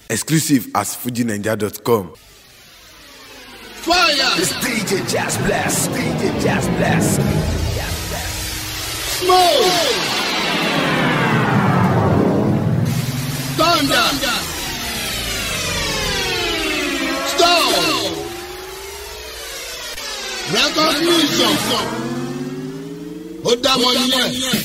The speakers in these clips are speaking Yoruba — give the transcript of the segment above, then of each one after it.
Exclusive at fujinaija.com. Fire! It's DJ Jazz Blast. DJ Jazz Blast. Smoke! Thunder! Storm! Recognition! Ó dá wọn nílẹ̀.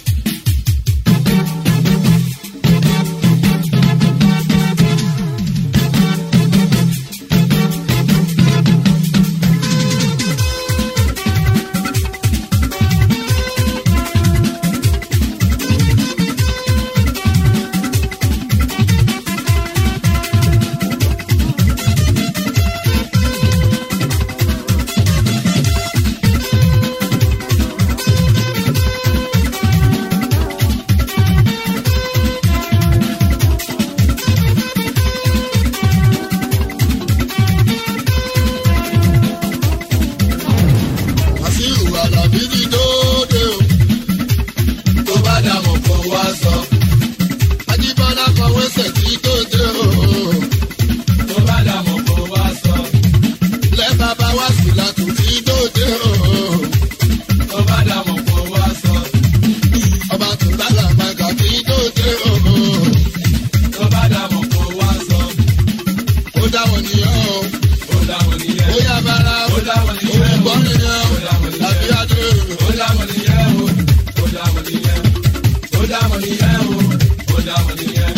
Àṣírù àlàbí ti dóde o. Tó bá dàmọ̀ kó wá sọ. Ajíbọ́lá kọ̀wé sẹ̀ tí dóde o. tó bá dàmọ̀ kó wá sọ. Lẹ́bàá bá wá sí látún tí dóde o. tó bá dàmọ̀ kó wá sọ. Ọba tún bàlà bàgà tí dóde o. tó bá dàmọ̀ kó wá sọ. Ó dá wọn nìyẹn o. ó dáwọn nìyẹn. Ó yá bára o. ó dáwọn nìyẹn. Olùkọ́ nìyẹn o. Àbí adé o. ó dáwọn nìyẹn o. ó dáwọn nìyẹn. ó dáwọn nìyẹn o. ó dáwọn nìyẹn.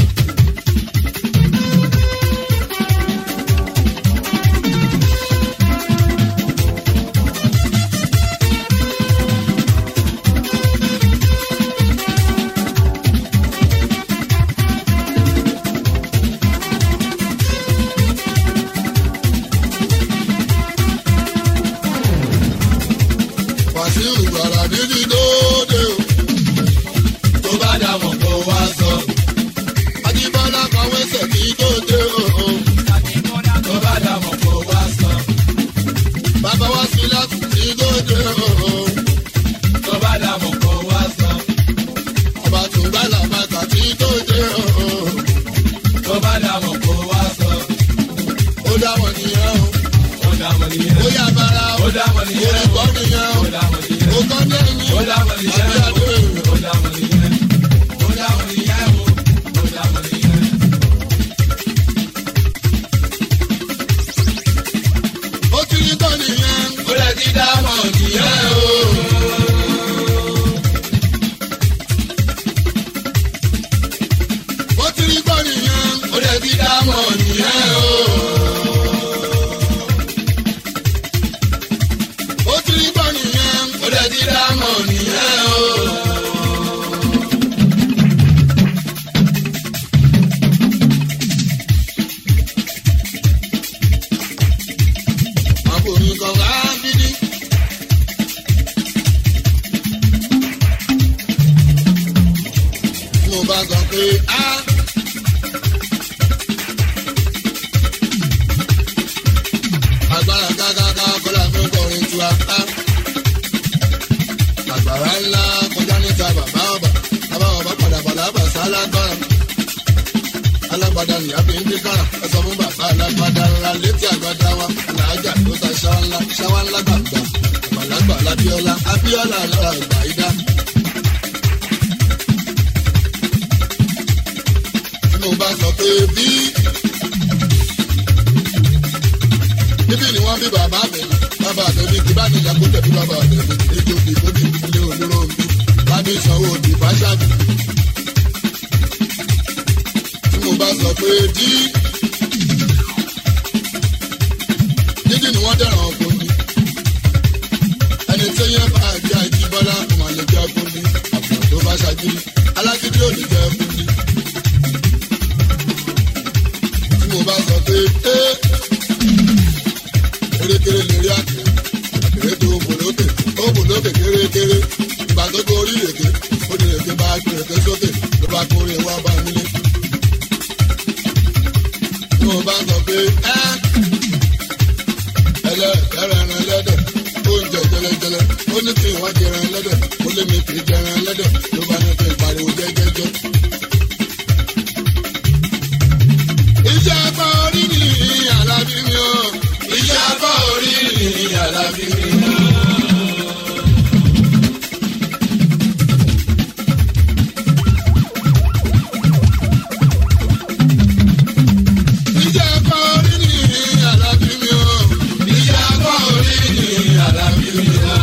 Wàṣírù àlàbí ti dóde o. tó bá dàmọ̀ kó wá sọ. Ajíbọ́lá kọ̀wé sẹ̀ tí dóde o. tó bá dàmọ̀ kó wá sọ. Bàbá wá sí látún tí dóde o. tó bá dàmọ̀ kó wá sọ. Ọba tún bàlà bàgà tí dóde o. tó bá dàmọ̀ kó wá sọ. Ó dá wọn nìyẹn o. ó dáwọn nìyẹn. Ó yá bára o. ó dáwọn nìyẹn. Olùkọ́ nìyẹn o. ó dáwọn nìyẹn. Ó kọ́ dẹ́yìn. ó dáwọn nìyẹn. Àbí adé o. ó dáwọn nìyẹn. ó dáwọn nìyẹn o. ó dáwọn nìyẹn. Ó ti ní kọ́ nìyẹn. ó lè ti dámọ̀ nìyẹn o. Ó ti ní kọ́ nìyẹn. ó lè ti dámọ̀ nìyẹn o. Ó ti ní kọ́ nìyẹn. ó lè ti dámọ̀ nìyẹn o. Àbòrin kan wá bídí. Mo bá sọ pé á. Agbára gágágá kọ́lá mi kọrin tu apá. Àgbàrá ńlá kọjá níta bàbá ọba. Bàbá ọba padà padà bà sá lágbára. Alágbádá nìyá fi ń dín kára. Ẹ sọ fún bàbá alágbádá ńlá létí àgbàdá wa. Alájà ló ta ṣáwá ńlá ṣáwá ńlá gbàgbà. Àgbàlagbà lábíọ́lá Abíọ́lá lọ́la ìgbà ìdá. Tí mo bá sọ pé bí níbí ni wọ́n bí bàbá mi bàbá mi ní kíbá ní ìyàgò tẹ̀bí bàbá mi ní ètò ìdìbò ní ilé olóró mi lábí ìsanwó òdì fáṣáàbì. Tí mo bá sọ pé dí dídì ni wọ́n dẹ̀ràn ọkùnrin ẹni tí yẹn bá jẹ́ àjíbọ́lá ọmọ lè jẹ́ ọkùnrin àbùrọ̀ tó bá ṣàgírí alágídí ò ní jẹ́ ọkùnrin. Tí mo bá sọ pé ẹ́ kérékéré lè rí àkèrè àkèrè tó ń bò lókè ó bò lókè kérékéré ìgbà tó gorí rèké ó ní rèké bá rèké sókè ló bá kórè wá bá nílé. tí mo bá sọ pé ẹ́ ẹlẹ́ẹ̀kẹ́rẹ́ ẹran ẹlẹ́dẹ̀ oúnjẹ jẹlẹjẹlẹ ó ní kí wọ́n jẹran ẹlẹ́dẹ̀ ó lé mi kì í jẹran ẹlẹ́dẹ̀ ló bá ní kí n pariwo jẹ́jẹ́jẹ́. ìjà kọ́ orí ni àlàbí mi o. ìjà kọ́ orí ni àlàbí mi o.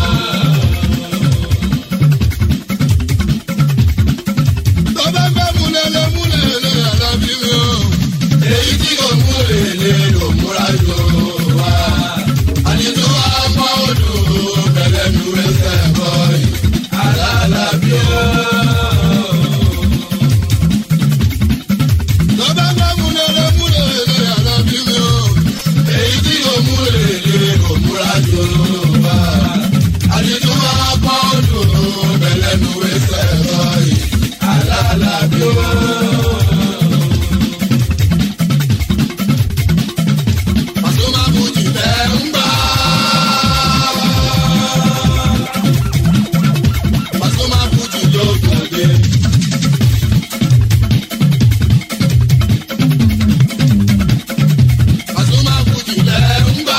tó bá gbẹ́ múlẹ̀lẹ̀ múlẹ̀lẹ̀ àlàbí mi o. èyí tí kò múlẹ̀lẹ̀ ló múra jù wá. àdìtú wa pọ̀ odò bẹ̀rẹ̀ nu ẹsẹ̀ bọ̀ yìí. àlàbí o. tó bá gbẹ́ múlẹ̀lẹ̀ múlẹ̀lẹ̀ àlàbí mi o. èyí tí kò múlẹ̀lẹ̀ ló múra jù wá. àdìtú wa pọ̀ odò bẹ̀rẹ̀ nu ẹsẹ̀ bọ̀ yìí. àlàbí o. Pasuma Fuji tẹ̀ ń gbà. Pasuma Fuji ló gbòde. Pasuma Fuji tẹ̀ ń gbà.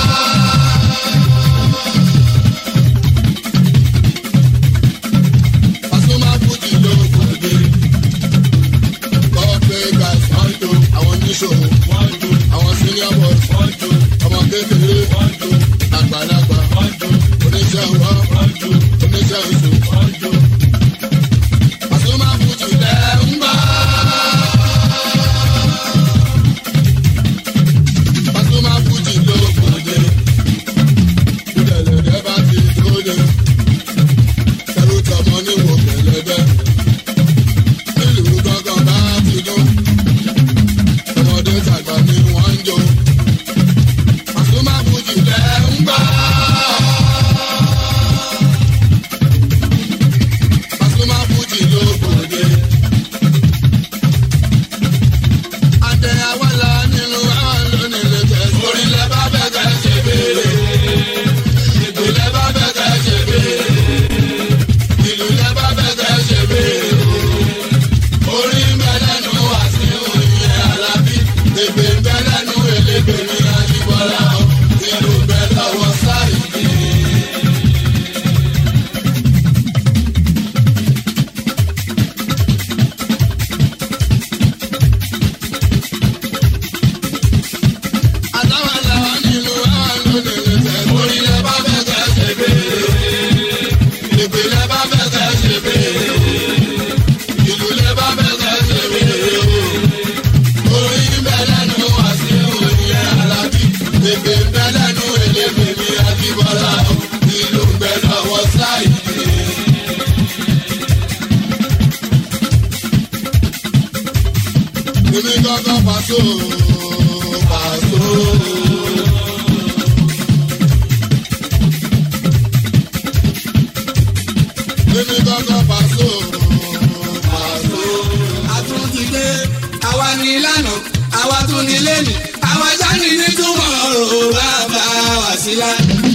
Pasuma Fuji ló gbòde. Corporate guys wọ́n jó àwọn oníṣòwò wọ́n jó àwọn senior boys wọ́n jó ọmọ kékeré wọ́n jó àgbàlagbà wọ́n jó oníṣẹ́ ọwọ́ wọ́n jó oníṣẹ́ oṣù wọ́n jó. Pasuma Fuji lẹ̀ ń bá. Pasuma Fuji ló kòde. Ìdẹ̀lẹ̀dẹ̀ bá ti kóde. Ẹrú tọmọ níwò kẹlẹ́dẹ́. Ìlú gángan bá ti dún ọmọdé tàgbà ni wọ́n ń jó. Pasuma Fuji lẹ̀ ń gbà. Pasuma Fuji ló gbòde. Adé awọ́lá nínú àwọn lónìí tẹ̀. Orílẹ̀ bá bẹ̀ kẹ́ ṣe béèrè. Ìpìlẹ̀ bá bẹ̀ kẹ́ ṣe béèrè. Ìlú lẹ́ bá bẹ̀ kẹ́ ṣe béèrè orí ń bẹ lẹ́nu wá sí òye alábí ègbè ń bẹ lẹ́nu èlégbè ní àjíbọ́lá o ìlú ń bẹ lọ́wọ́ sáìdì. àtàwọn làwọn nínú àwọn lónìí tẹ̀. orí lẹ bá fẹ́ kẹ́ ṣe béèrè ìpè lẹ bá fẹ́ kẹ́ ṣe béèrè ìlú lè bá bẹ̀rẹ̀ ṣe wéré o. orin ń bẹ lẹ́nu wá sí òye alábí. ègbè ń bẹ lẹ́nu elégbè ní akíbọ́lá o. ìlú ń bẹ lọ́wọ́ sáìdì. èmi kankan pàṣọ pàṣọ. èmi kankan pàṣọ pàṣọ. àtúntìdé àwa ní ìlànà àwa tún ní lẹ́nu àwa jáde ní túmọ̀ ọ̀rọ̀ bàbá wà sílá.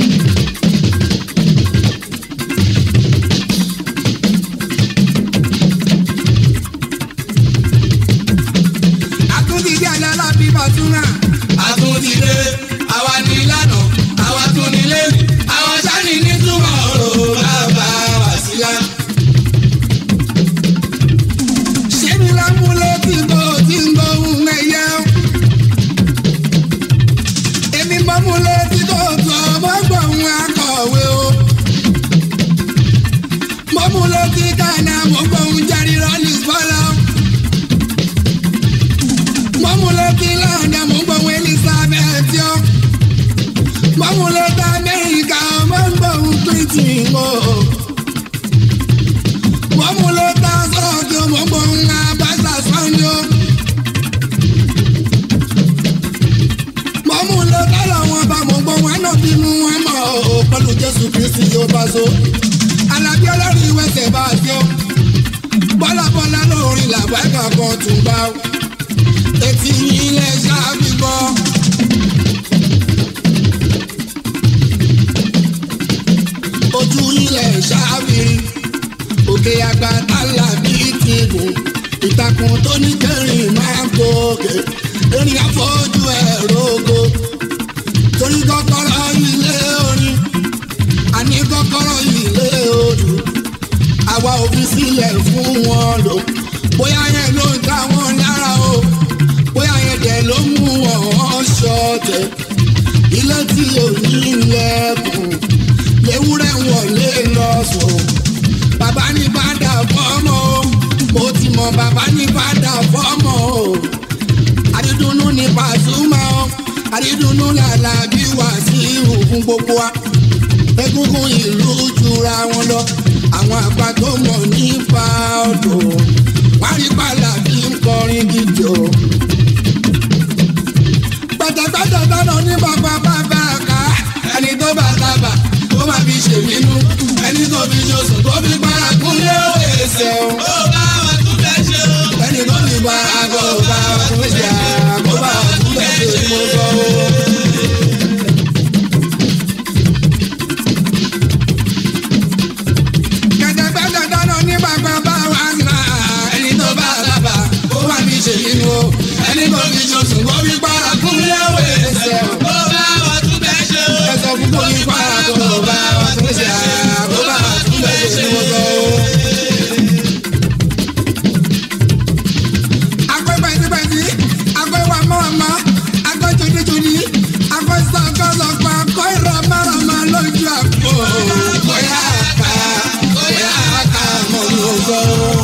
àtúntìdé àlọ́lá bí bàtúnà. àtúntìdé àwa ní ìlànà àwa tún ní lẹ́nu àwa jáde ní túmọ̀ ọ̀rọ̀ bàbá wà sílá. ṣébi lámúlé tí ń bọ̀ tí ń bọ̀ ń ẹ̀yẹ. èmi mọ́ múlé tí kò tó mọ́ gbọ̀ ń akọ̀wé o. mọ́ múlé tí kàná mọ́ gbọ̀ ń jáde rọ́ọ̀lì bọ́lá. mọ́ múlé tí lọ́ọ̀dà mọ́ gbọ̀ ń elizabeth yọ. mọ́ múlé tí amẹ́ríkà mọ́ gbọ̀ ń pìtì o mọ̀múlò tá a sọ̀rọ̀ tí o mọ̀ gbọ̀n ń abáṣà sọ́njọ́. mọ̀múlò tọ́lọ̀ wọn bá mọ̀ gbọ̀n wọn náà bínú wọn mọ̀ ọ́ pẹ̀lú jésù kristi yóò bá so. alábí ọlọ́run ìwẹ̀sẹ̀ bá a jọ. bọ́lábọ́lá lórí làbọ̀ ẹ̀ka kan tún bá o. etí yín lẹ̀ ṣáàbì gbọ́. ojú yín lẹ̀ ṣáàbì rí òkè àgbà tálà bíi ti gùn ìtàkùn tó ní kẹrin máa ń gòkè erin afọ́jú ẹ̀ rogo torí kọ́kọ́rọ́ ilé orin fọ́nrán yìí lé odò àwa ò fi sílẹ̀ fún wọn lò bóyá yẹn ló ń ta wọn lára o bóyá yẹn dẹ̀ ló mú wọn ṣọ̀tẹ̀ ilé tí ò ní ilẹ̀kùn léwúrẹ́ wọlé lọ sùn bàbá ní bàdà fọ́mọ o mo ti mọ bàbá ní bàdà fọ́mọ o àdídùnnú ní Pasuma o àdídùnnú làlà bí Wàsíù fún gbogbo wa egungun ìlú jura wọn lọ àwọn àgbà tó mọ̀ nípa ọ̀dọ̀ wọ́n rí pàlà bí ń kọrin gidi o. pẹ̀tẹ̀pẹ̀tẹ̀ tọ́nà ní bàbá bàbá ká ẹni tó bá sábà ó máa fi ṣèbínú ẹni tó fi ṣoṣù tó fi para kúnlé ó èsè o. ó bá wa tún fẹ́ ṣe o. ẹni tó fi bá aago bá wa tún ṣe àgbo bá wa tún fẹ́ ṣe mo sọ o. kẹ̀tẹ̀pẹ̀tẹ̀ tọ́nà ní bàbá bàbá ká ẹni tó bá sábà ó máa fi ṣèbínú o ẹni tó fi ṣoṣù tó fi para kúnlé ó èsè o. ó bá wa tún fẹ́ ṣe o. ẹ sọ fún bóyí para kó bá wa tún ṣe àgbo bá wa tún fẹ́ ṣe mo sọ o. akọ pẹtipẹti akọ iwa mọwàmọ akọ jodijodi akọ sọkọsọkọ akọ ìrọmọrọmọ lójú àpò bóyá ká bóyá ká mọ lóko.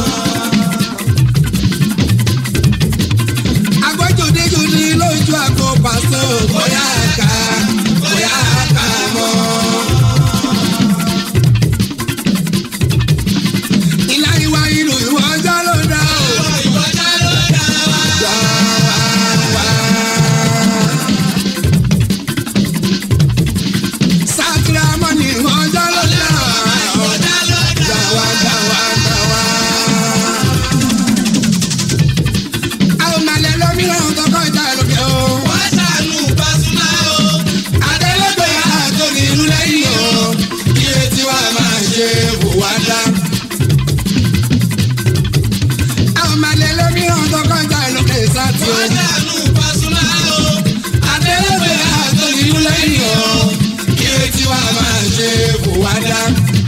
akọ jodijodi lójú àpò pàṣẹ bóyá ká bóyá ká mọ. ìlà ìwà ìlú ìwọ ọjọ́ ló dá o. ìwọ́jà ló dá wa. Sakira mọ́ni ọjọ́ ló dá ìwọ́jà ló dá wa. dáwà dáwà dáwà. Àwọn màlẹ̀ lómìnira kọ́kọ́ ìta lókè o. wọ́n ṣàánú Pasuma o. Adélẹ́gbẹ̀ àtòrí ìlú lẹ́yìn o. Iye tí wàá máa ṣe wò wá dá. Àwọn màlẹ̀ lómìnira kọ́kọ́ ìta lókè sátì o. wọ́n ṣàánú Pasuma o. Adélẹ́gbẹ̀ àtòrí ìlú lẹ́yìn o. Iye tí wàá máa ṣe wò wá dá.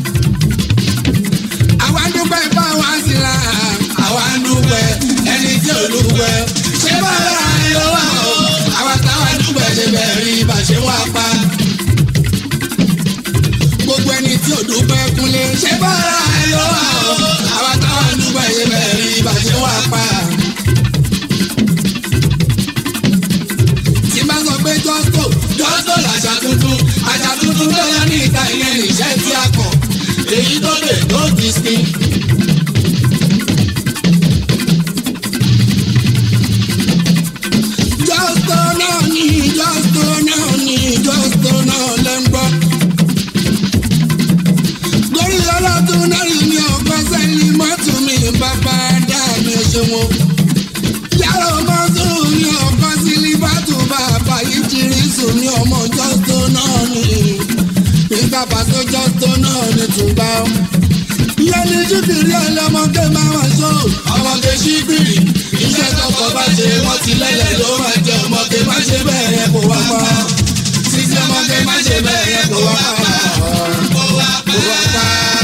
Àwa ń dúpẹ́ bá wa sí la. Àwa ń dúpẹ́ ẹni tí ò dúpẹ́. Ṣé bọ́lá ló wà o? Àwa táwa dúpẹ́ ṣe bẹ́ẹ̀ rí bá ṣe wá pa. Gbogbo ẹni tí ò dúpẹ́ kúnlé. Ṣé bọ́lá ló wà o? Àwa táwa dúpẹ́ ṣe bẹ́ẹ̀ rí bá ṣe wá pa. Tí bá sọ pé jọ́sítò jọ́sítò làṣà tuntun àṣà tuntun tó yọ ní ìta ìyẹn nìṣẹ́ tí a kọ̀ èyí tó lè tó ti sin. jọ́sítò náà ní jọ́sítò náà ní jọ́sítò náà lẹ́ ń gbọ́. lórí ọlọ́dún náà rí mi ọkọ sẹ́ni mọ́tò mi bàbá dá mi ṣe wọn yàrá ọmọ sùn ní ọkọ sílíbàtù bàbá yìí jírí sùn ní ọmọ jọ́sítò náà ní nígbà pàṣẹ jọ́sítò náà ní tùbá. ìyẹn ní jíbìrì ọlọmọdé máa wà sọ ọmọdé ṣíbìrì iṣẹ́ tọkọ bá ṣe wọ́n ti lẹ́lẹ̀ ló máa jẹ ọmọdé má ṣe bẹ́ẹ̀ yẹn kó wá pa sísí ọmọdé má ṣe bẹ́ẹ̀ yẹn kó wá pa kó wá pa.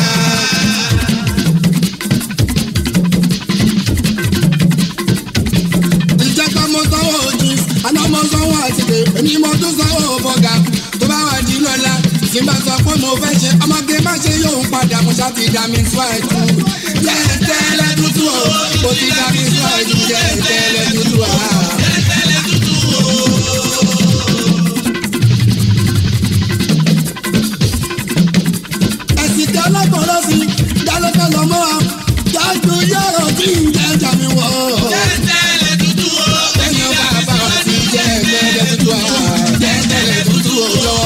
ìjọba mo sanwó ojú àná mo sanwó àtìkè èmi mo tún sanwó bọ́gà tó bá wà di lọ́la tí n bá sọ pé mo fẹ́ ṣe ọmọge má ṣe yóò padà mo ṣáà ti dá mi fún àìkú jẹ́ẹ̀tẹ́lẹ̀ tútù o mo ti dá mi fún àìkú jẹ́ẹ̀tẹ́lẹ̀ tútù o. ẹ̀sìn tí ọlọ́gbọ̀n lọ sí dálọ́kọ̀ lọ́mọ́ wa jáde yọ̀rọ̀ tí ń jẹ́ jàmí wọ̀ tẹ́tẹ́lẹ̀ tútù o. ẹ̀yin bàbá wa ti jẹ́ ẹ̀tẹ́lẹ̀ tútù àwa jẹ́ ẹ̀tẹ́lẹ̀ tútù òjò.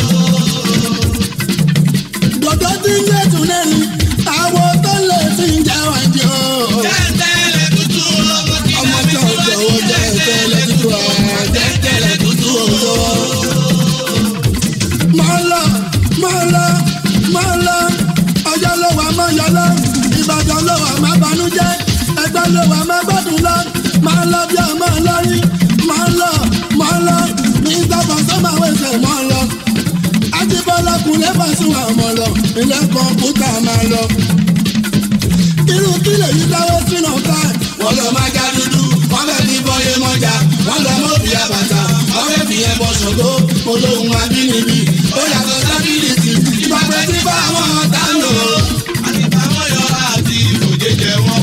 Dòdò tí ń yé tún lẹ́nu, àwọn tó lè fi ń jẹ́ wájú o. tẹ́tẹ́lẹ̀ tútù o. Ọmọ tí ò jọ̀wọ́ jẹ́ ẹ̀tẹ́lẹ̀ tútù àwa jẹ́ ẹ̀tẹ́lẹ̀ tútù òjò. Mọ̀ ń lọ, mọ̀ ń lọ, mọ̀ ń lọ, ọjọ́ ló wà mọ́ yọ lọ, Ìbàdàn ló wà má banújẹ́, ẹgbẹ́ ló wà má gbọ́dún lọ, máa lọ bí ọmọ lórí, máa ń lọ, máa ń lọ, ní ìtàkùn tó máa wẹ̀sẹ̀ mọ́ lọ. Ajíbọ́lá kùnlé bá sún àwọn ọmọ lọ, ilé kọ̀ǹpútà máa lọ. irú kí lèyí dáwọ́ sínú ká wọ́n lọ máa já dúdú wọ́n fẹ́ fi bọ́yé mọ́jà wọ́n lọ mọ́ bí àbàtà wọ́n fẹ́ fi yẹn bọ́ ṣògo olóhùn abínibí ó yàtọ̀ sábìlìtì ìgbàgbé tí bá àwọn ọ̀tá ń lò ó. àti báwọn yọ àti ìfòjèjẹ wọn.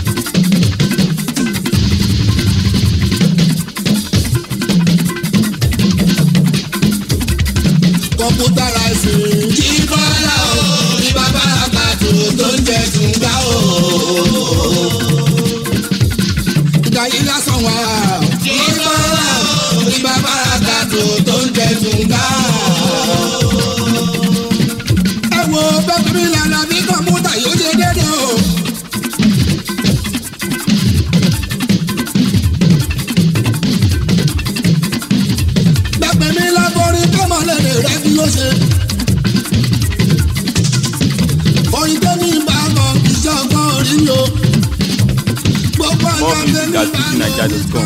kọ̀ǹpútà ráìsì. kí bọ́lá o ní bàbá àkàtò tó ń jẹ tùǹgbà o. ìgbà yìí lásán wà. kí bọ́lá o ní bàbá àkàtò tó ń jẹ tùǹgbà o. ẹ wo bẹ́ẹ̀ bí lànà bí kọ̀ǹpútà yóò ṣe dédé o. Bẹ́ẹ̀ mi láborí kọ́mọ lẹ́lẹ̀ rẹ̀ bí ó ṣe. Orin tó ní bá bọ̀ iṣẹ́ ọgbọ́n orí yo. Gbogbo More ọjọ́ music tẹ́mi at bá fujininja.com.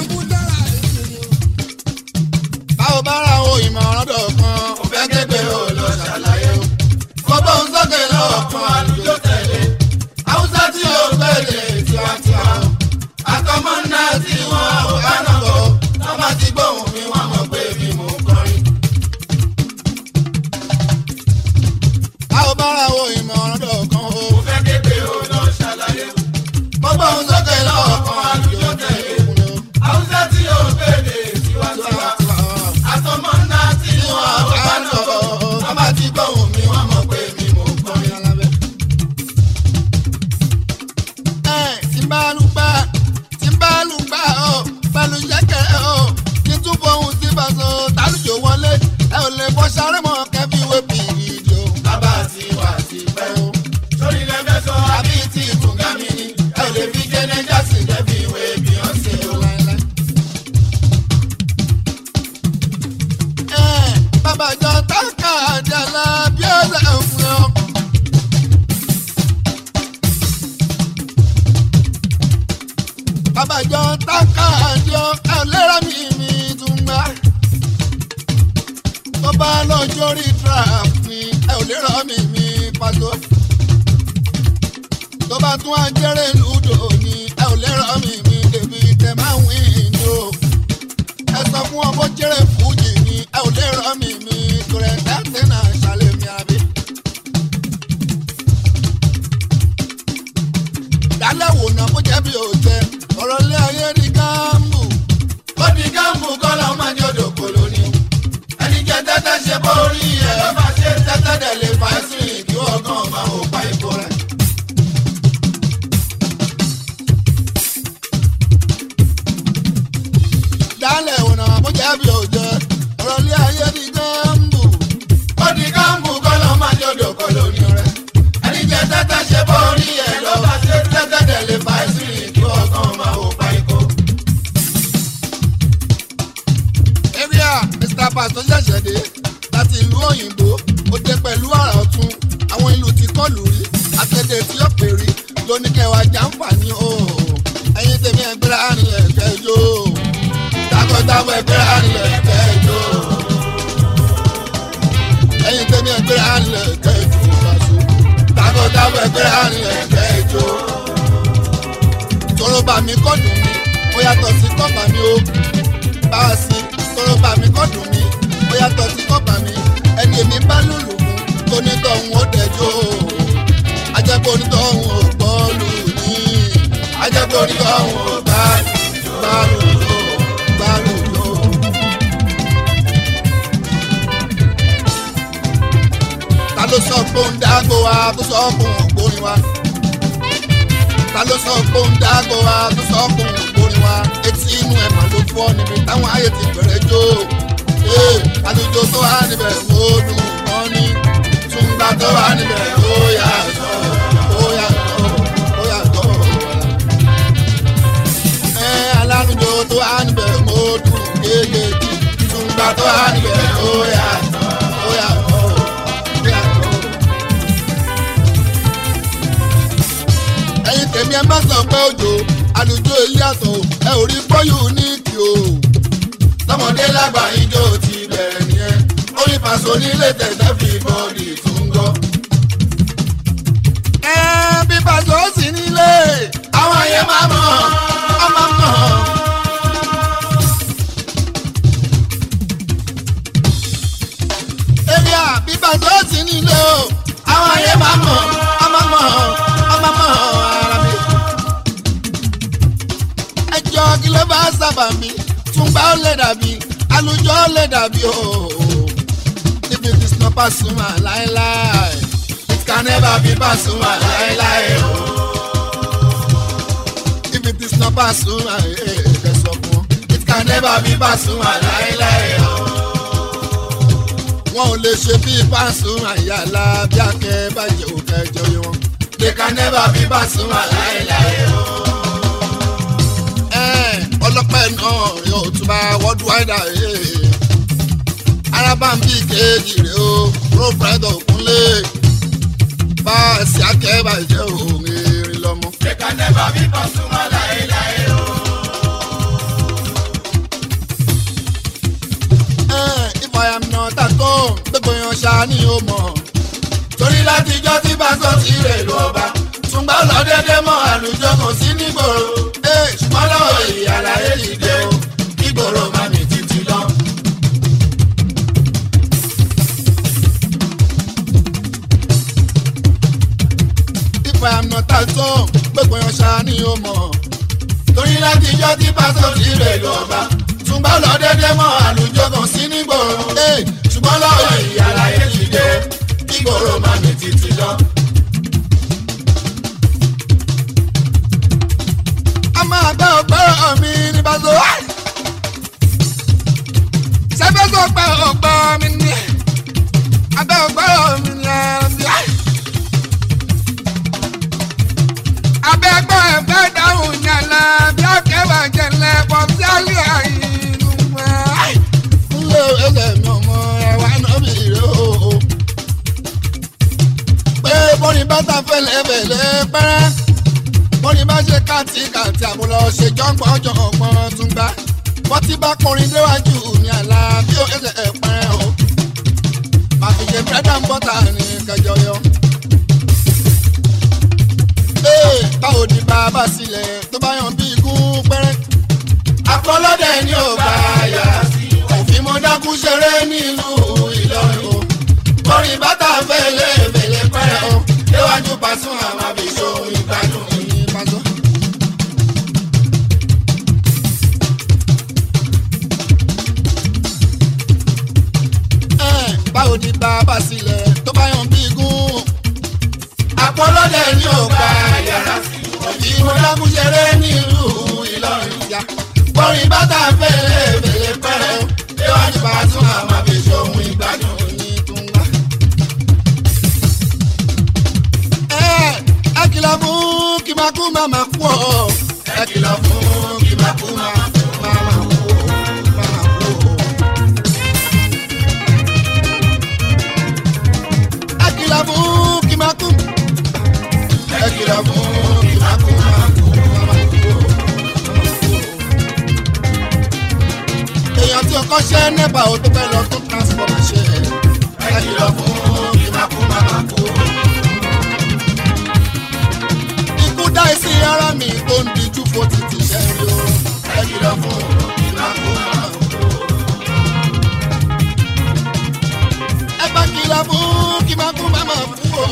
báwo bá ra o ìmọ̀ràn dọ̀kan kò fẹ́ képe o lọ ṣàlàyé o. gbogbo ń sókè lọ́wọ́ kan àlùjọ tẹ̀lé. haúsá tí o gbẹ̀lẹ̀ tiwantiwa o. àtọmọ náà tí wọ́n ò bá náà bọ̀. wọ́n bá ti gbóhùn mi wọ́n mọ̀ pé mi mò ń kọrin. báwo bá ra o ìmọ̀ràn dọ̀kan o. kò fẹ́ képe o lọ ṣàlàyé o. gbogbo ń sókè lọ́wọ́ kan àlùjọ tẹ̀lé. haúsá tí o gbẹ̀lẹ̀ tiwantiwa àtọmọ ńlá tí wọn bá lọ wọn bá ti gbóhùn mi wọn mọ pé mi mò ń kọrin alábẹ. ẹ tí n bá lù gbà tí n bá lù gbà ọ pẹ̀lú jẹ́kẹ̀rẹ́ ọ kí n tún fohùn sí bàṣọ tálùjọ wọlé ẹ ò lè bọ́ sáré mọ́ kẹ́bí wé bìrìdì o. bàbá ti wà sí pẹ́ o. sórí lẹ́fẹ̀ẹ́ sọ àbí tí ìtúngà mi ni ẹ ò lè fi jẹ́nẹ́jà sí kẹ́bí wé bìyànṣe o. bàbá jọ táǹkà àjàlá bí ó ṣe ń fún ọ. bàbá jọ táǹkà àjọ ẹlẹ́rọ mi mi tún gbà. tó bá lọ jórí trap mi ẹ ò lè rọ mi mi pàtó. tó bá tún ajẹ́rẹ́ lùdò ni ẹ ò lè rọ mi mi débi tẹ máa ń wí ìjó ẹ sọ fún ọmọ jẹrẹ fújì ni ẹ ò lè rọ mi mi torẹ dáńtẹ náà ṣàlẹ mi àbí. dálẹ̀ wò náà kó jẹ́ bí o jẹ ọ̀rọ̀ ilé ayé di gáàmù. ó di gáàmù kọ́lá máa ní odò kòló ni. ẹni jẹ tẹ́tẹ́ ṣe bó rí ẹ̀ ló máa ṣe tẹ́tẹ́ dẹ̀ lè fa ẹ̀sìn kí ọgán máa ò pa ipò rẹ̀. dálẹ̀ wò náà kó jẹ́ bí o jẹ ọ̀rọ̀ ilé ayé di gáàmù. ó di gáàmù kọ́lá máa ní odò kòló ni rẹ̀. ẹni jẹ tẹ́tẹ́ ṣe bó rí ẹ̀ ló máa ṣe tẹ́tẹ́ dẹ̀ lè fa ẹ̀sìn kí ọgán máa ò pa ipò. area mr pastor ṣẹ̀ṣẹ̀ dé láti ìlú òyìnbó ó dé pẹ̀lú àrà ọ̀tún àwọn ìlú tí kọlù rí àtẹ̀dẹ̀ tí ó pè rí lóní kẹwàá jàǹfààní o ẹ̀yin tèmi ẹgbẹ́ra nílẹ̀ kẹjọ takọtabo ẹgbẹ́ra nílẹ̀ kẹjọ ẹ̀yin tèmi ẹgbẹ́ra nílẹ̀ kẹjọ pàṣẹ takọtabo ẹgbẹ́ra nílẹ̀ kẹjọ tọrọ bàmí kọ́dùn mi ó yàtọ̀ sí kọ́ bàmí o bá a sí tọrọ bà mí kọ́ dùn mí ó yàtọ̀ sí kọ́ bà mí ẹni èmi bá lùlù mú tónítọ̀hún ó dẹjọ́ ajẹ́pọ̀ onítọ̀hún ò gbọ́ lù ní ajẹ́pọ̀ onítọ̀hún ò bá bá lùlù bá lùlù. ta ló sọ pé ó ń dágbó wa tó sọ fún ògbórin wa ta ló sọ pé ó ń dágbó wa tó sọ fún ògbórin wa etí inú ẹ̀ mà ló fọ́ níbi táwọn ayé ti bẹ̀rẹ̀ jó ee àlùjọ tó wà níbẹ̀ ó dùn wọ́n ní túngbà tó wà níbẹ̀ ó yàtọ̀ ó yàtọ̀ ó yàtọ̀ ẹ alálùjọ tó wà níbẹ̀ ó dùn kéékèèké túngbà tó wà níbẹ̀ ó yàtọ̀ ó yàtọ̀ ó yàtọ̀. ẹ̀yin tèmi ẹ má sọ pé òjò àlùjọ èyí àtọ̀ ẹ ò rí bọ́yù ní kí o. tọmọdé lágbà ijó ti bẹ̀rẹ̀ nìyẹn orí pàṣẹ onílé tẹ̀sẹ̀ fi bọ́ọ̀dì tún gọ́. pàṣẹ ó sì nílé àwọn yẹn máa mọ̀ ọ́ máa mọ̀ ọ́. èrè à bí pàṣẹ ó sì nílé o àwọn yẹn máa mọ̀ ọ́ máa mọ̀ ọ́ máa mọ̀ ọ́ ara mi. ẹjọ́ kí ló bá sábà mi túngbà ó lè dàbí alùjọ ó lè dàbí o. if it is not Pasuma láéláé it can never be Pasuma láéláé o. if it is not Pasuma ẹ sọ fún it can never be Pasuma láéláé o. wọn ò lè ṣe bí Pasuma yàrá bí akẹ́ bàjẹ́ òkè jọyọ̀ wọn. they can never be Pasuma láéláé o ọlọ́pẹ́ náà yóò tún bá worldwide ayé arábàmbí kejì rè o prọfẹ̀tọ̀ kúnlé báàsì akẹ́bàjẹ́ òun erin lọ́mọ. They can never be Pasuma láéláé o. if I am not at home gbogbo yan ṣá ni ó mọ̀ torí látijọ́ tí bàtọ́ ti rè ló ọba túngbà lọ dédé mọ́ àlùjọ kò sí nígboro ṣùgbọ́n lọ́wọ́ èyí àlàyé dìde o nígboro má mi títí lọ. if I am not at home gbogbo yan ṣá ni ó mọ̀ torí látijọ́ tí pásọ̀ ti rè ló ọba túnbọ̀ lọ dédé mọ́ àlùjọ kan sí nígboro ṣùgbọ́n lọ́wọ́ èyí àlàyé dìde nígboro má mi títí lọ. a máa gbọ́ ọgbọ́rọ̀ mi ní bàtò. sẹ́fẹ́ tó pẹ́ ọgbọ́ mi ní abẹ́ ọgbọ́rọ̀ mi ní ẹ̀rọ abẹ́ gbọ́ ẹ̀fẹ́ dáhùn yàrá bí akẹ́wà jẹ̀lẹ̀ bọ̀ sí àlẹ́ àyínú mọ́. Nlé ẹsẹ̀ mi ọmọ ẹ̀wà náà mi rè o. Pé bọ́ni bàtà fẹ́lẹ́ fẹ́lẹ́ pẹ́rẹ́ wọ́n ní bá ṣe kàtìkàtì àmúlọ ṣe jọ́ngbọ́n jọ̀ngbọ́n tún gbá wọ́n ti bá kọrin déwájú ní àlá bí ó ẹsẹ̀ ẹ̀ pẹ́rẹ́ o àfìjẹ bírẹ́dà ń bọ́tà ní kẹjọ yọ. ee báwo ni bàbá sílẹ̀ tó bá yan bí igún pẹ́rẹ́. àpọ̀lọ́dẹ ni ò bá yàrá sí òfin mo dákú ṣeré nílùú Ìlọrin o kọrin bàtà fẹ́lẹ́ fẹ́lẹ́ pẹ́rẹ́ o déwájú Pasuma àwọn àbíṣó ìgbádùn yìí pàṣọ. báwo ni bàbá sílẹ̀ tó bá yan bí igún. àpọ̀lọ́dẹ ni ò gba yàrá sí òbí mo dákun ṣeré nílùú Ìlọrin ìyá. kọrin bàtà fẹ́lẹ́ fẹ́lẹ́ pẹ́rẹ́ o déwájú Pasuma àwọn àbíṣó ìgbádùn yìí tún wá. ẹ kìlọ̀ fún kí máa kú máa máa kú ọ́. ẹ kìlọ̀ fún kí máa kú máa máa kú ọ́. máa máa kú ọ́. ẹ kìlọ̀ fún kí máa kú. ẹ kìlọ̀ fún kí máa kú máa kú máa máa kú ọ́. èèyàn tí ọkọ ṣẹ́ nẹ́bà ó tó fẹ́ lọ tún transformer ṣe. ẹ kìlọ̀ fún kí máa kú máa máa kú ọ́ ikú dá sí ara mi tó ń dijú fo títí ṣẹ́rí o. ẹ kìlọ̀ fún ìmákú máa kú. ẹ bá kìlọ̀ fún kí máa kú máa máa kú o.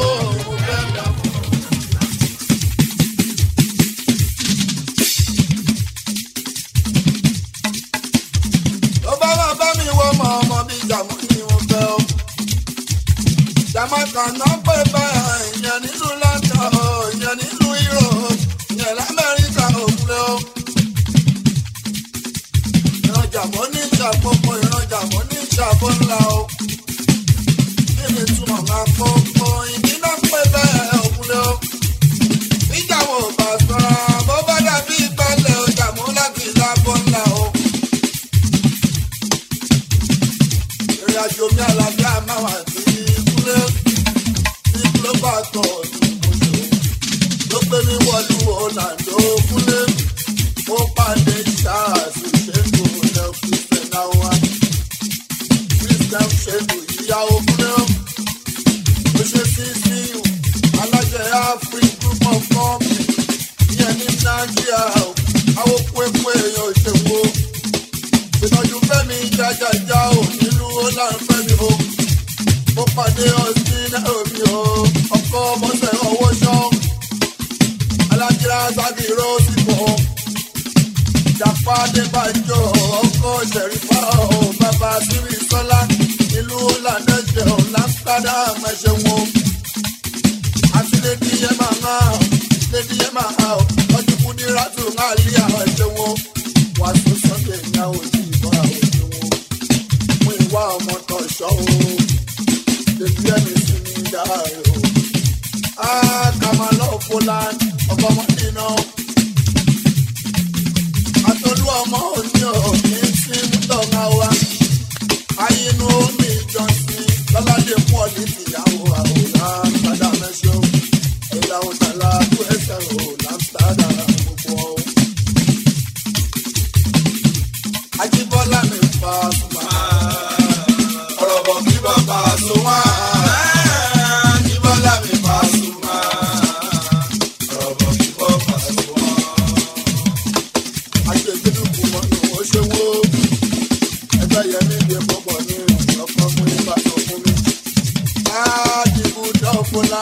tó bá wà bá mi wọ ọmọ ọmọ bíi jàmú ni mo fẹ́ o. Jamaica náà pè bẹ́ẹ̀ ìyẹn nílùú London o, ìyẹn nílùú Europe, ìyẹn l'Amẹ́ríkà òkúlẹ̀ o. Ìrajà mọ́ ní ìṣàkóso ìrajà mọ́ ní ìṣàbọ̀ ńlá o. Kí ni túmọ̀ máa kókó ìdí náà pè bẹ́ẹ̀ òkúlẹ̀ o. Ìjà wo bá sọ̀rọ̀ bó bá dàbí ìgbàlẹ̀ ọjà mú láti ìṣàbọ̀ ńlá o. Ìrìn àjò mi àlàáfíà máa wà sí kúlé tí ló bá tọ̀ oṣù ló gbé mi wọlú ọ̀làǹdó kúlé ó pàdé charles ṣẹ́gun lẹ́ christian awa christian ṣẹ́gun ìyàwó kúlé ó ṣe sí sí alájẹ afri group of jájá ò nílùú ó láǹfẹ́ mi o ó pàdé ọtí náà mi o ọkọ bọ́sẹ̀ owó ṣọ́ alájírá sábìrò sípò jàpá débàjọ́ ọkọ ṣẹ̀rífà o bàbá sírí sọ́lá ìlú lànàjẹ́ ò láńkádà mẹ́ṣẹ̀ wọn àti lèdi yẹn máa ń hàn lèdi yẹn máa hàn ọdún kúndí rátù náà lé àwọn ẹ̀ṣẹ̀ wọn wàá tún sọ́kẹ̀ ìyàwó sí ìbọn àwọn ẹ̀ṣẹ̀ wọn mú ìwà ọmọ tó ṣọ́ o lèdi ẹni sí ní dáre o. a kà máa lọ poland ọkọ ọmọdé náà àtọ́lú ọmọ òní ò ní sí mútọ́gá wa ayinú omi ìjọsìn lọ́ládé pọ̀ ní tìyàwó àwòrán padà mẹ́sàn-án ẹ̀yà òtàlá tó ẹsẹ̀ ò lámsádà gbogbo ọ̀. Ajíbọ́lá mi fa sùnmọ́. Ọ̀rọ̀ bọ̀ kí bàbá sùnmọ́. Ajíbọ́lá mi fa sùnmọ́. Ọ̀rọ̀ bọ̀ kí bàbá sùnmọ́. Aṣèjìdùkú mọ́nú ó ṣe wó. Ẹgbẹ́ yẹmí di pọ̀pọ̀ ní ọkọ̀ mú ibà tó fún mi. Ádìbò dọ́fọ́lá.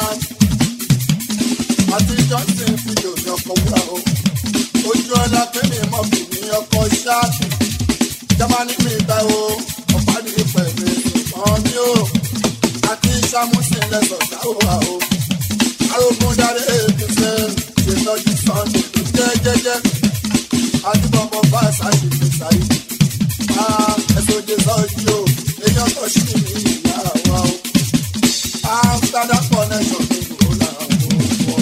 Àti Johnson fídíò ní ọkọ̀ wúrà o. Ojú ọlá pé mi mọ̀ fi ní ọkọ̀ ṣáàpì jamani mi ta o ọ̀pá ní pẹ̀lú ìmọ̀ mi o àti samusin lẹ́sọ̀ sáwọ́ o arógún dáre èdè ṣe ṣètọ́jú sunday jẹ́jẹ́jẹ́ adúbọ̀bọ̀ bá ṣáṣì fi ṣáyé ẹ̀sọ́ òde sọ́jú o èèyàn tó ṣì ní ìyá wa o amsterdam connection ní ìlú làwọn o.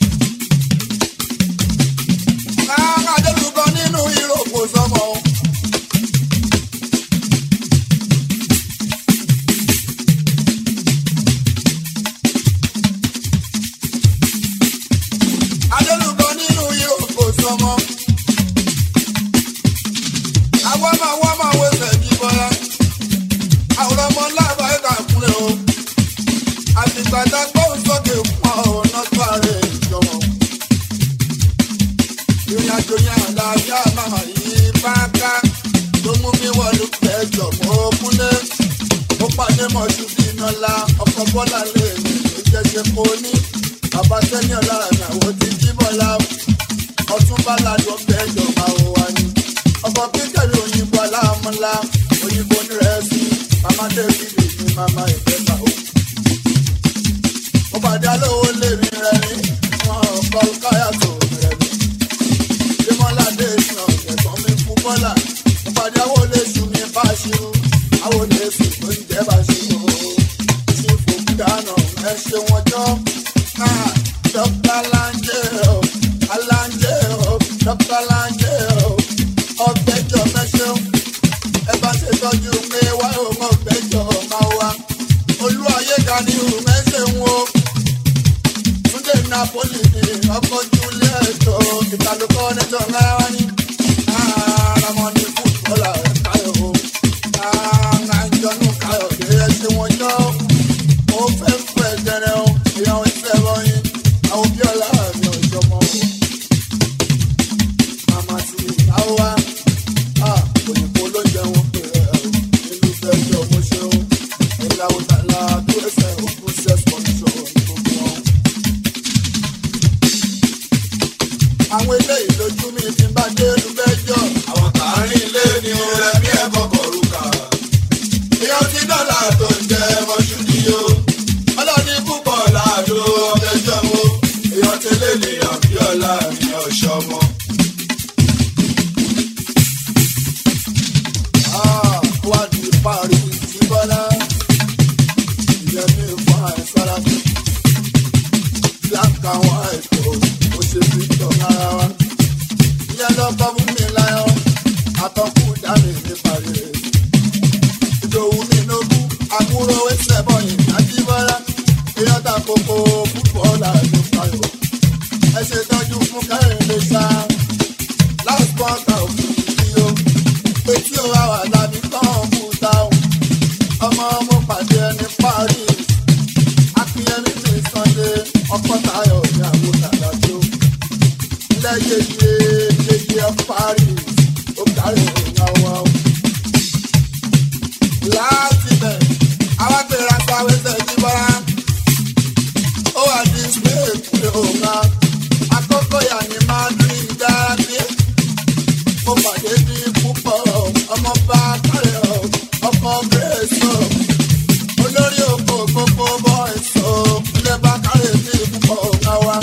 Adélùbọ̀ nínú ìròkò sọmọ o. adélùbọ nínú yòókù sọmọ. àwọn ọmọ àwọn ọmọ wẹsẹ̀ bí bọ́lá. àwòrán ọmọ láàbà ẹ̀ka kúnlẹ̀ o. àtìgbàdá gbóhùn sókè fún ọ̀nà tó ààrẹ ìjọwọ́. ìrìn àjò yẹn àlàáfíà màmá yìí bá ká. tó mú mi wọlé pẹ́jọ mọ́ kúnlẹ̀. ó pàdé mọ̀ṣú bí iná la ọkọ̀ bọ́lá lè mi ló jẹ́ ṣe kó ní bàbá sẹ́ni ọ̀la ìyàwó ti jí bọ́lá ọtún bá ládùn ọbẹ̀ ìjọba ò wá ní. ọkọ̀ kíkẹ́rì òyìnbó aláàmúlá òyìnbó nírẹ̀ẹ́sì màmá dẹ́bìlì ní màmá ìfẹ́ta o. mo pàdé alówó lèmi rẹ̀ ní wọn kọ́ káyà tó rẹ̀ ní. démọ́ládé ìsàn ẹ̀gbọ́n mi fún bọ́lá mo pàdé àwọn olóṣù mi bá ṣírú àwọn olóṣù tó ń jẹ́ bá ṣírú ṣí fún dáná ẹ ṣe wọn jọ́. Dr. Langeo, Alangeo, Dr. Langeo, ọ̀gbẹ́jọ mẹ́sàn-án. Ẹ bá ṣe tọ́jú pé wá ò mọ̀ ọ̀gbẹ́jọ máa wá. Olú ayéga ni òun mẹ́sẹ̀ ń wo. Túndé Napoli ni ọkọ̀ Júlẹ̀ ètò ìtàlùkọ́ nẹ́jọ́ ńlá wá ní. Àràmọ̀ ni fútbọ́là káyọ̀ o. Àràjọ́nù káyọ̀ dé ẹsẹ̀ wọn jọ́. Ó fẹ́ fẹ́ jẹrẹ o, ìyàwó ìfẹ́ wọ̀nyí àwọn bí ọlá mi ò jọmọ o. Màmá ti àwa òyìnbó ló jẹ wọn pé nínú fẹ́jọ́ mo ṣeun. Ìlàwọ̀ tàlà tó ẹsẹ̀ òkú sex control ní gbogbo wọn. Àwọn eléyìí lójú mi ti bá dé ìlú fẹ́jọ́. Àwọn tààrin ilé ni ó rẹ̀ mí ẹ̀kọ́ kọ̀ọ̀rùkà. Ìyàn ti dọ́là tó ń jẹ mọ́ṣú ni o. Ọlọ́ni púpọ̀ láàdó ọ̀fẹ́jọ́ wo èèyàn tẹ́lẹ̀ ní àbíọ́lá ní ọ̀ṣọ́mọ. wá di parí sí bọ́lá ìyẹn ní ìfọ̀ àìsára mi. black and white o ó ṣe fi tọ̀ lára wa. ìyẹn lọ bọ́ fún mi láyọ̀ àtọ́kù dání ní parí rẹ̀. ìdòwú mi lógún àbúrò ẹsẹ̀ bọ̀yìn àti bọ́lá èèyàn ta kókó fútbọ́ọ̀lù àti fayọ̀. ẹ ṣe tọ́jú fún kẹ́hìndé sá last quarter of the year etí o wa wà lábí kọ́ńpútà o ọba kárẹ̀ ọ̀ ọkọ̀ grace ọ̀ olórí oko gbogbo boys ọ̀ ilé bá kárẹ̀ ní ìbùkọ̀ ọ̀gá wa.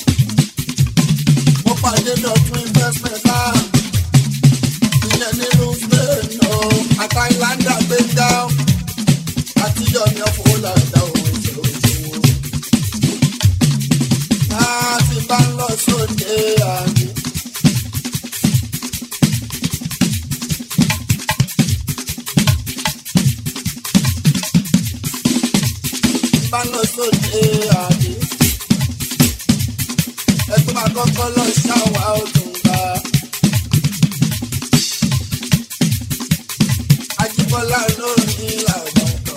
mo pàdé dọ̀tún investment náà ìyẹn nínú spain ọ̀ àtàìláńdà gbé dá àti yọmi ọ̀fọ̀ làdá òun ìṣòro ìṣòro. a ti bá ń lọ sóde àmì. bá lọ sóde àbí. ẹgbẹ́ máa kọ́kọ́ lọ ṣáwá òtúnba. Ajíbọ́lá lórí àgbàdo.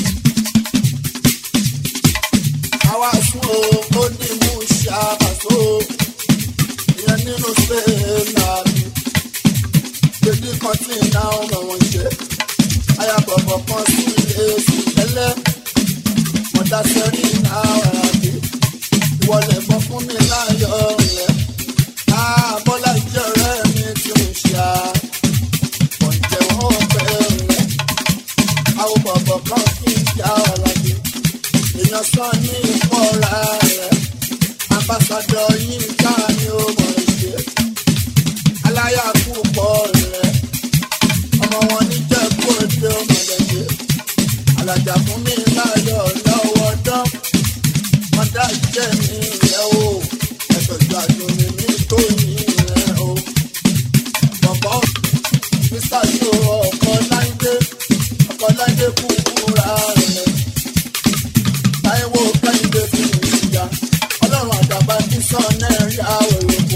Àwa sún o, ó ní mú ṣàbàṣọ. Ìyẹn nínú Spain àbí. Gbèdé kan tí ìná ọmọ wọn ṣe. Ayàbọ̀bọ̀ kan sí ilé sùn tẹ́lẹ̀ mọ̀dá sẹ́rí náírà dé. Ìwọlẹ̀ bọ́ fún mi láyọ̀ rẹ̀. Bọ́lá jẹ́ ọ̀rẹ́ mi tí mo ṣe à. Pọ̀njẹ́ wọn pẹ́ rẹ̀. Àwọn bọ̀bọ̀ kan kì í já ọ̀la dé. Èèyàn sọ ní ìfọ̀ra rẹ̀. Ambassadọ̀ yìí ká ni ó mọ̀ ṣe. Aláyà púpọ̀ rẹ̀. Ọmọ wọn ní jẹ́ kó dé ọmọ lẹ́gbẹ̀ẹ́ alájà fún mi láyọ̀ lọ́wọ́ dán mọ́dá jẹ́ mi rẹ̀ o ẹ̀tọ́jú àjòyè mi tó yín rẹ̀ o. bọ̀bọ̀ mr yo ọkọ̀ láńdé ọkọ̀ láńdé kúkúra rẹ̀ táíwò kẹ́hìndé fi mi ìyá ọlọ́run àdàbà ní sọ́ọ̀nẹ́rì àwòrán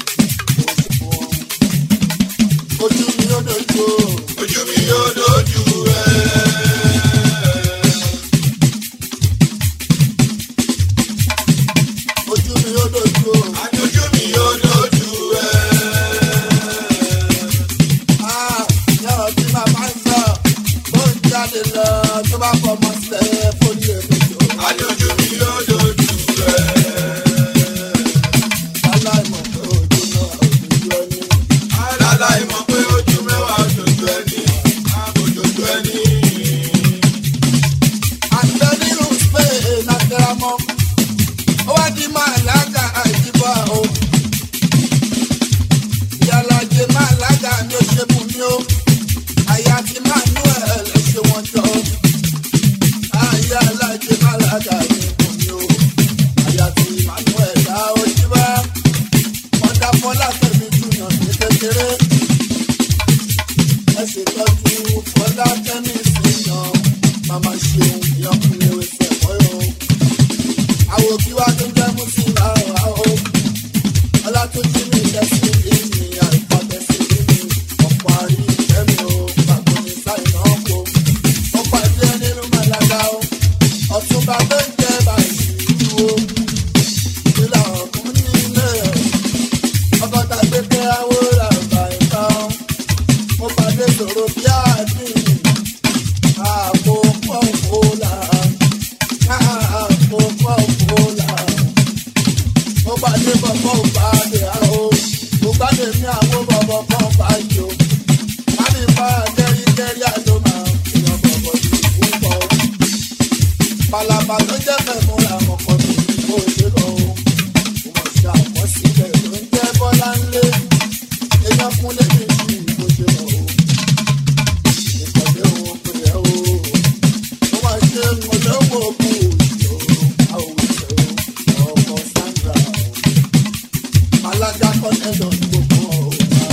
ojú mi ó dojú o. ojú mi yóò dojú ẹ. ojú mi ó dojú o. àjòjú mi yóò dojú ẹ. Ah, yàrá tí màmá ń sọ ó ń jáde lọ tó bá fọmọ sílẹ̀ fóní èmi tó. àjòjú mi yóò dojú ẹ. aláìmọ̀ pé ojú náà ojú ẹni. aláláì mọ̀ pé ojú mẹ́wàá dojú ẹni. àbòdojú ẹni. àgbẹ̀ nínú spain àtẹ̀rámọ́ ó wá di máa lága àìjíbọ̀ o. ìyàlàjẹ máa lága ni ó ṣe fún mi o. àyà ti máa nú ẹ̀ lè ṣe wọ́n jọ. àyà alájẹ máa lága ni fún mi o. àyà ti máa nú ẹ̀ dá ojú bá. wọ́n dá fọ́lá tẹ̀mí jùlọ ní kékeré. ẹ ṣètọ́jú fọ́lá tẹ́mí sí yan. màmá ṣeun ìyọkùnrin ẹsẹ̀ mọ́yọ́. àwọn òbí wa tó jẹ́ mùsùlùmí àwọn àwọn ọlátúnjí mi lẹ́sìn ìní àìfọ̀tẹ́sí ìní ọ̀pọ̀ àrí ìfẹ́mi o gbàgbọ́ ní sáìnà ọ̀pọ̀ ó pàdé nínú màlága o ọ̀túnba tó ń jẹ́ báyìí o ìlà ọ̀kún ní ilé ẹ̀ ọgọ́ta gbẹgbẹ́ àwòrán àgbà ìta o ó pàdé sọ̀rọ̀ bí àdín àpò pọ̀npọ̀là àpò pọ̀npọ̀là mo pàdé bọ̀bọ̀ òpàdé àwọ̀ òpàdé mi àwọn bọ̀bọ̀ kan báyìí o láti bá kẹ́ríkẹ́rí àjọ máa èèyàn bọ̀bọ̀ sí púpọ̀ o. pàlàbà tó jẹ́ mẹ́mú làwọn kan tó ní kó ṣe lọ o. mo mọ̀ sí àkọsílẹ̀ tó ń jẹ́ bọ́lá ńlé èèyàn fún lẹ́yìn sí kó ṣe lọ o. ìpàdé òun pè é o. mo máa ṣe mọ̀lẹ́wọ̀ kú òjò àwòṣe o ọkọ̀ sandra o alága kọ́nẹ́lọ̀ gbogbo ọ̀gá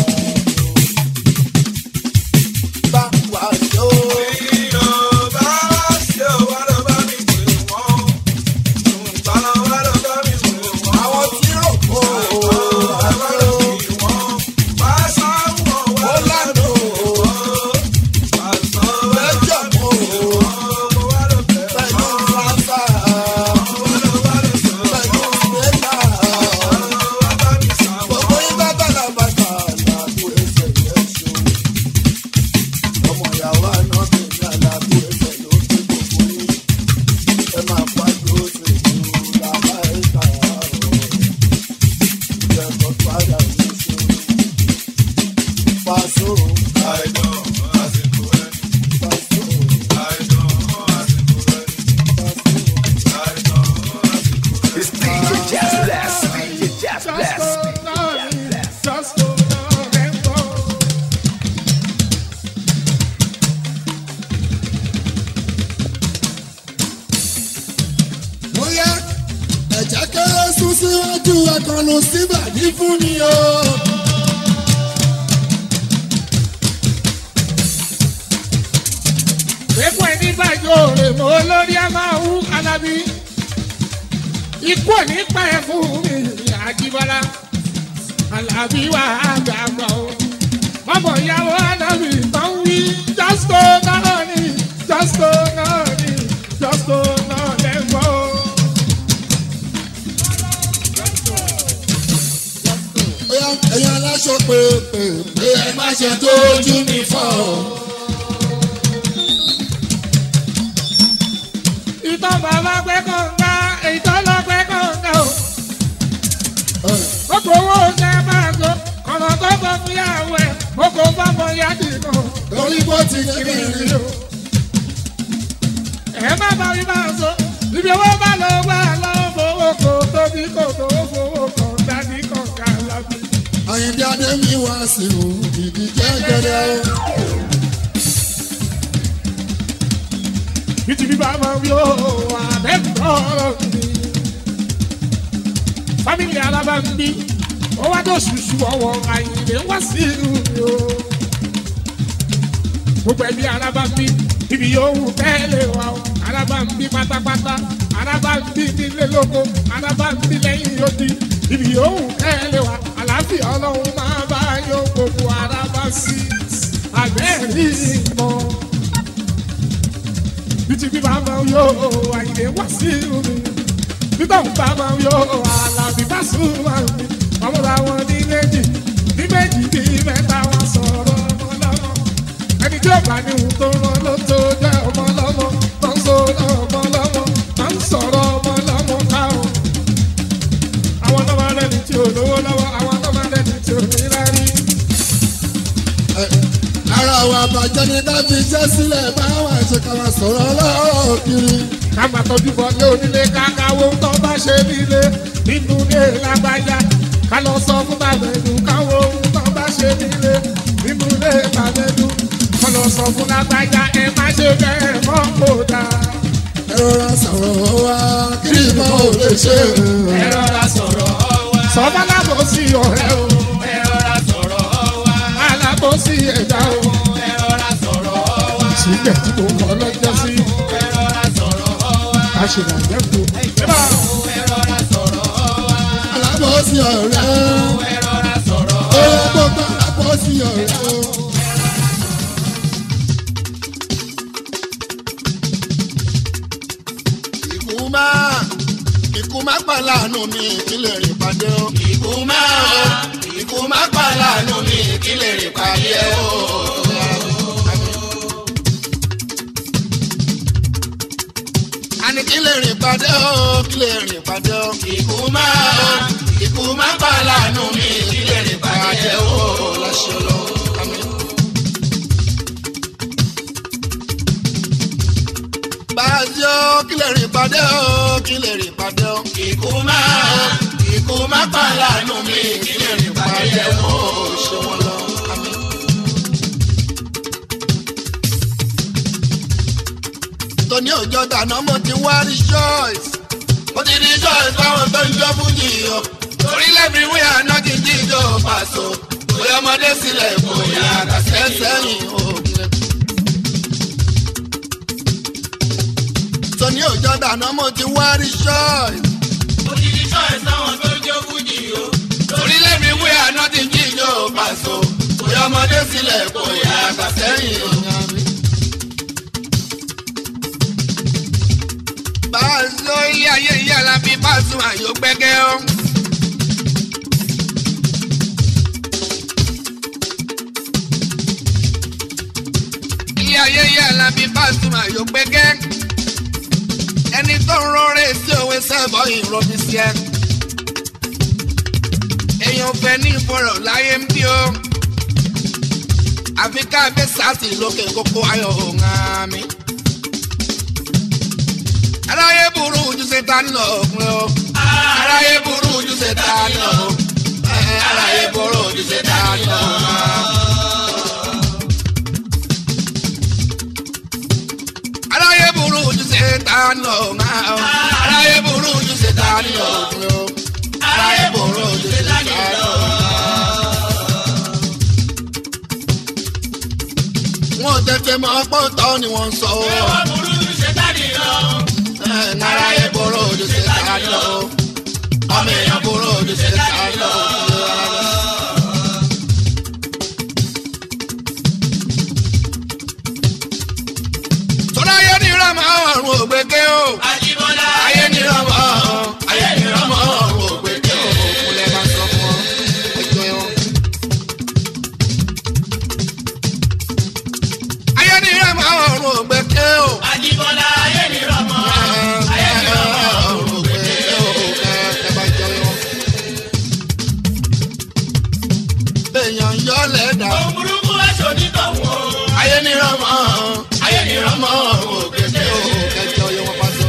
bá wà yó. Ìyọ̀bá ṣe wá lọ bá mi pè wọ́n. Ìbálò wá lọ bá mi pè wọ́n. àwọn tí rò kó àjò ó lánà lẹ́jọ̀ mọ́ pẹ̀lú fáfá pẹ̀lú gbẹ́gbà gbogbo ibà bàlá bàtà làbú ẹsẹ̀ yẹn ṣó ọmọ ìyàwó síwájú ẹ̀kọ́nù síbàdí fún mi o. Pépọ̀ ẹni bàjọ́ rè mọ́ lórí a máa wú alábí. Ikú ò ní pa ẹ̀ fún mi àjíbọ́lá. Alábí wà á gbàgbọ́ o. Bọ́bọ̀ ìyàwó alábí tó ń wí. Jọ́sítò náà ni jọ́sítò náà ni jọ́sítò náà lẹ́gbọ́ o. Bóyá ẹ̀yin aláṣọ pé pé pé ẹ má ṣe tójú mi fọ́ o. Ìtọ́ bàbá pẹ́ kọ̀ǹga, ìtọ́ lọ pẹ́ kọ̀ǹga o. Gbogbo owó ṣe máa gbó, ọ̀nà tó gbọ́ fúyàwó ẹ̀, gbogbo fọ́mọ yá dìgbò. Torí bó ti kiri rí o. ẹ má bá mi máa sọ ibi owó bá lọ wá lọ́wọ́ fowó kò tóbi kò tó fowó kan dání kọ̀ọ̀ká lábí. Àyìndé Adémi wá sí o, ìdí jẹ́gẹ́dẹ́ o. bíti bí bàbá mi ò wà lẹ́kọ̀ọ́ mi. fámìlì alábàmbí ó wá tó ṣùṣù ọwọ́ àyìnlé wá sí ìlú mi o. gbogbo ẹbí alábàmbí ibi yòówù tẹ́lẹ̀ wá o alábàmbí pátápátá alábàmbí nílé lóko alábàmbí lẹ́yìn odi ibi yòówù tẹ́lẹ̀ wá àlàáfíà ọlọ́run máa bá yọ gbogbo arábà sí àgbẹ̀rí mọ́ bíti bí bá máa yọ àyìnlé wá sí omi bíbá ń bá máa yọ àlàbí bá sùn máa mi ọmọ làwọn ní méjì ní méjì bí mẹ́ta wọn sọ̀rọ̀ ọmọ lọ́mọ ẹni tí ó bá ní ohun tó rán ló tó jẹ́ ọmọ lọ́mọ tó ń sọ̀rọ̀ ọmọ lọ́mọ tó ń sọ̀rọ̀ ọmọ lọ́mọ káwọn. àwọn náà máa lẹ́ni tí ò lówó lọ́wọ́ àwọn náà máa lẹ́ni tí ò ní rárí. Ara wa bàjẹ́ ni ká fi jẹ́ sílẹ̀ báwa ṣe ká máa sọ̀rọ̀ lọ́wọ́ kiri. ká máa tọ́jú bọ́ lé onílé kákáwó tó bá ṣe nílé nínú ilé lágbájá ká lọ sọ fún tàbẹ̀dù káwó ohun tó bá ṣe nílé nínú ilé tàbẹ̀dù ká lọ sọ fún lágbájá ẹ má ṣe bẹ́ẹ̀ mọ́ kó dáa. Ẹ rọra sọ̀rọ̀ wa kiri mọ́ ò lè ṣe. ẹ rọra sọ̀rọ̀ wa. sọ́mọ́ lábọ̀ sí ọ̀rẹ́ o ẹ rọra sọ̀rọ̀ wa. alábọ̀ sí ẹ̀dá o ẹ rọra sọ̀rọ̀ wa. síbẹ̀ tí mo kọ́ lọ́jọ́ sí ẹ rọra sọ̀rọ̀ wa. aṣèlàjẹ́ kò. ẹ rọra sọ̀rọ̀ wa. Alábọ̀ sí ọ̀rẹ́. ẹ rọra sọ̀rọ̀ wa. Ó gbogbo alábọ̀ sí ọ̀rẹ́. Ikú máa ikú máa pa láàánú mi kí lè rìn pàdé o. ikú máa ikú máa pa láàánú mi kí lè rìn pàdé o. Àní kí lè rìn pàdé o kí lè rìn pàdé o. ikú máa ikú máa pa láàánú mi kí lè rìn pàdé o. Láṣẹ lọ. Àmín. Báyọ̀ kí lè rìn pàdé o kí lè rìn pàdé o. ikú máa ikú máa pa láàánú mi kí lè rìn pàdé o. Ṣé wọn lọ? Àmín. Tóní òjò dáná mo ti wá rí choice. mo ti di choice fáwọn tó ń jó fújì o. torí lẹ́bi wíyà náà ti jíjó pàṣọ. bóyá ọmọdé sílẹ̀ bóyá kàṣẹ́ sẹ́yìn. Sẹ́yìn òkè. Tóní òjò dáná mo ti wá rí choice. mo ti di choice fáwọn tó ń jó fújì o. torí lẹ́bi wíyà náà ti jíjó pàṣọ. bóyá ọmọdé sílẹ̀ bóyá kàṣẹ́ sẹ́yìn. Báàzó ilé ayé ìyá Alábí Pasuma yóò gbẹ́gẹ́ ọ́. Ilé ayé ìyá Alábí Pasuma yóò gbẹ́gẹ́. Ẹni tó ń rọrẹ́ sí òwe sẹ́bọ̀ ìrọ̀bí sí ẹ. Èèyàn fẹ́ ní ìfọ̀rọ̀ láyé ń bí o. Àfi ká gbé sáàsì lókè kókó ayọ̀ òun àmì aráyé burú ju ṣetán lọ ọkùnrin o. aráyé burú ju ṣetán lọ. aráyé burú ju ṣetán lọ. aráyé burú ju ṣetán lọ. aráyé burú ju ṣetán lọ. ọkùnrin o. ojú ṣètánì lọ. wọn ò tètè mọ ọpọ́ tọ́ ni wọ́n ń sọ ọ́. Ẹ̀wọ̀n burú ju ṣètánì lọ. ẹ̀ náráyé borò ojú ṣètánì lọ. ọmọ èèyàn borò ojú ṣètánì lọ. tọ́lá ayé ní ìrọ̀mọ́ ọ̀run ògbéké o. Àjíbọ́lá. ayé ní ìrọ̀mọ́ ayé ní ìrọ̀mọ́ ọ̀run ògbéké o. òkúlẹ̀ máa sọ fún ọ ẹjọ́ yẹn. ayé ní ìrọ̀mọ́ ọ̀run ògbéké o. Àjíbọ́lá ayé ni rọmọ. Ayé ni rọmọ. Èèyàn yọ lẹ́dà, Ohun burúkú aṣọ onítọ̀hún o. ayé ní rọ́mọ́, ayé ní rọ́mọ́, òkèké o, kẹjọ yọ wọn pàṣọ.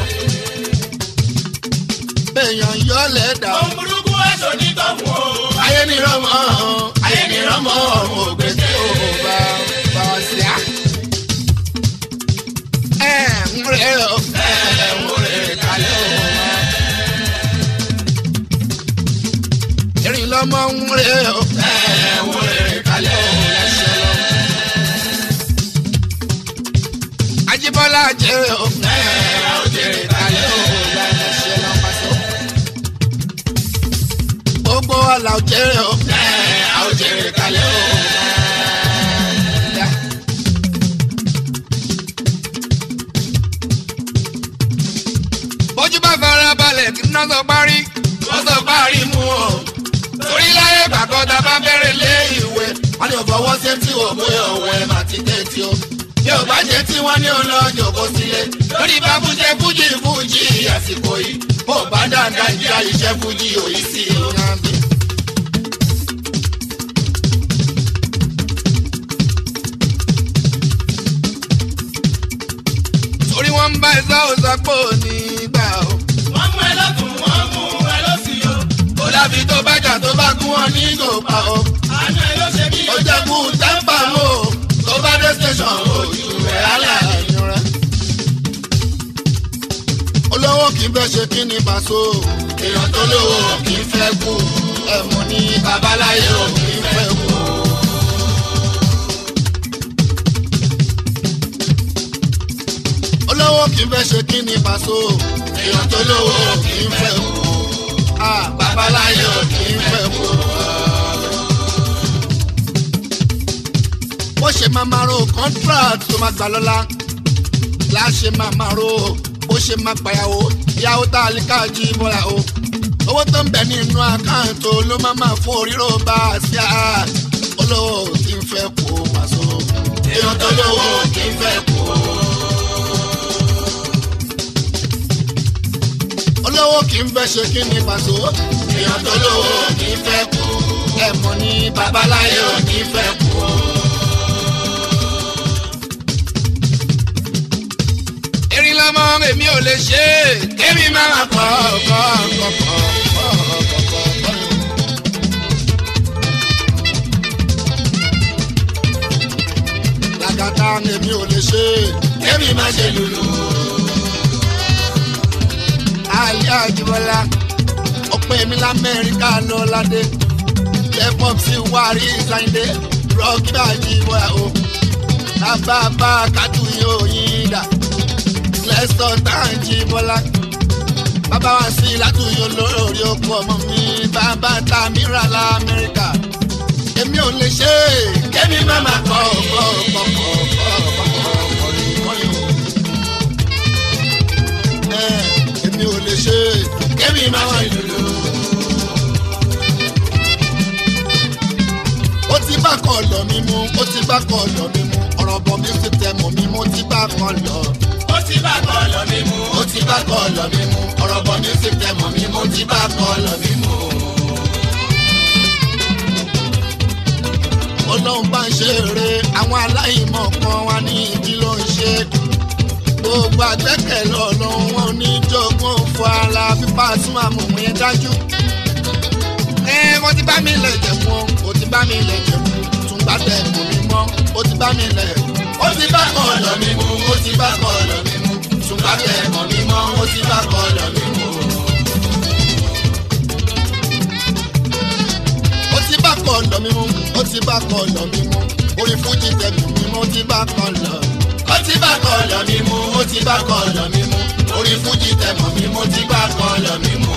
Èèyàn yọ lẹ́dà, Ohun burúkú aṣọ onítọ̀hún o. ayé ní rọ́mọ́, ayé ní rọ́mọ́, òkèké o, bá bá wa sí à. Ẹ ń rẹ̀ ọ́, ẹ ń rẹ̀ kalẹ̀ o. Erin lọ́mọ ń rẹ̀ ọ́, ẹ ń rẹ̀ kalẹ̀ o, lẹ́sẹ̀ lọ. Ajíbọ́lá jẹ́ ọ́, ẹ ń rẹ̀ kalẹ̀ o, lẹ́sẹ̀ lọ pàṣẹ. Gbogbo ọ̀la jẹ́ ọ́, ẹ ń rẹ̀ kalẹ̀ o. bójú bá fara balẹ̀ kí iná sọ parí wọ́n sọ parí mú o. torí láyé gbàgbọ́dá bá bẹ̀rẹ̀ lé ìwé wọ́n ní òfòwò ṣe tí o mú ọ̀wẹ́ mà ti dé tí o. bí o bá jẹ́ tí wọ́n ní ọlọ́jọ́ kó sílé lórí bá fúnṣe fújì fújì àsìkò yìí bó bá dáadáa ìjà iṣẹ́ fújì òyì sí i. torí wọ́n ń bá ẹ̀sọ́ òsàpò nígbà o. Wọ́n mú ẹ lọ́tún, wọ́n mú ẹ lọ́sì o. kó láfi tó bá jà tó bá gún wọn ní gòpà o. Àánú ẹ ló ṣe mí. ó jẹ́ kú tẹ́ḿpà mọ́ o. tó bá dé station ojú rẹ̀ alẹ́ àyàn rẹ̀. olówó kì í fẹ́ ṣe kí ni pàṣọ. èèyàn tó lówó kì í fẹ́ kú. ẹ̀mú ní babaláyé ò kì í fẹ́ kú. olówó kì í fẹ́ ṣe kí ni pàṣọ. èèyàn tó lówó kì í fẹ́ kú. Ah, babaláyé ò kì í fẹ́ kú. bó ṣe máa máa ro contract tó máa gbà lọ́la láṣẹ máa máa ro bó ṣe máa gbàyàwó ìyàwó tá a lè káàjí bọ́lá o owó tó ń bẹ nínú àkáǹtì ló máa máa fún oríro bá a sí a olówó kì í fẹ́ kú pàṣọ èèyàn tó lówó kì í fẹ́ kú. olówó kì í fẹ́ ṣe kí ni pàṣọ èèyàn tó lówó kì í fẹ́ kú ẹ̀mọ́ ní babaláyé ò ní fẹ́ kú. erin lọmọ èmi ò lè ṣe é kémi máa kọ́ ọ̀kọ́ ọ̀kọ́ làgàtà èmi ò lè ṣe é kémi máa ṣe lùlù. ayé àjùmọ̀lá ọ̀pẹ mi lamẹ́ríkà lọ ládé lẹ́pọ̀p sí wárí sáyidé rọ́ọ̀kì bá jí bọ́ra o tábàbà kátó yóò yín dà lẹ́sọ̀ táǹjì bọ́lá. bàbá wa sí látúnyọ lórí oko ọmọ mi bàbá ta mìíràn lamẹ́ríkà. èmi ò lè ṣe é kémi má má kọ́ ọ̀kọ́ ọ̀kọ́ ọ̀kọ́ ọ̀kọ́ èmi ò lè ṣe é kémi má má lùlù. ó ti bá kọ̀ lọ mi mú ó ti bá kọ̀ lọ mi mú ọ̀rọ̀ bọ̀ mi ti tẹ̀ mọ́ mi mú ó ti bá kọ̀ lọ Ó ti bá kọ́ọ̀lù mi mú. ó ti bá kọ́ lọ mí mú ọ̀rọ̀ bọ̀ ní sí tẹ̀mọ̀ mí mú ó ti bá kọ́ lọ mí mú. olóhùn bá ń ṣe eré àwọn aláìmọ̀ kan wá ní ibi ló ń ṣe gbogbo àgbẹ̀kẹ̀lé ọlọ́run wọn ní jogún fún ara pípa tún àmọ̀mọ́ yẹn dájú. ẹ wọ́n ti bá mi lẹ̀ jẹ̀ mọ́ ó ti bá mi lẹ̀ jẹ̀ mọ́ tún bá tẹ̀ mọ́ mi mọ́ ó ti bá mi lẹ̀ ó ti bá kọ́ lọ mí mú ó ti bá kọ́ lọ mí mú tún bá tẹ̀ mọ́ mi mọ́ ó ti bá kọ́ lọ mí mú. ọ̀dọ̀ mi mú ó ti bá kọ ọ̀dọ̀ mi mú orí fújì tẹ̀mí mi mú ó ti bá kọ ọ̀dọ̀. ó ti bá kọ ọ̀lọ́ mi mú ó ti bá kọ ọ̀lọ́ mi mú orí fújì tẹ̀mọ̀ mi mú ó ti bá kọ ọ̀lọ́ mi mú.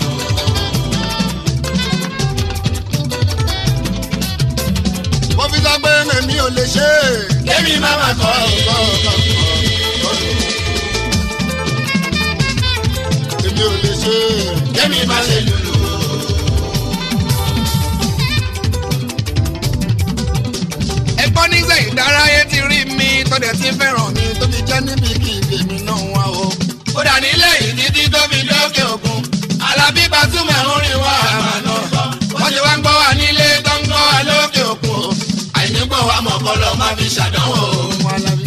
mo fi sọ pé èmi ò lè ṣe é. kémi má má kọ́ ìlú. èmi ò lè ṣe é. kémi má ṣe lùlù. ẹ̀gbọ́n nígbà ìdárayé ti rí mi tọ́dẹ̀ ti fẹ́ràn mi tó fi jẹ́ níbi kí ìgbèmí náà wá o. ó dà nílé yìí títí tó fi dókè òkun alábí Pasuma orin wa àmàna wọ́n ti wá ń gbọ́ wa nílé tó ń gbọ́ wa lókè òkun o àìní gbọ́ wa mọ̀ kọ́ lọ má fi ṣàdánwò o. Ọmọ Alábí.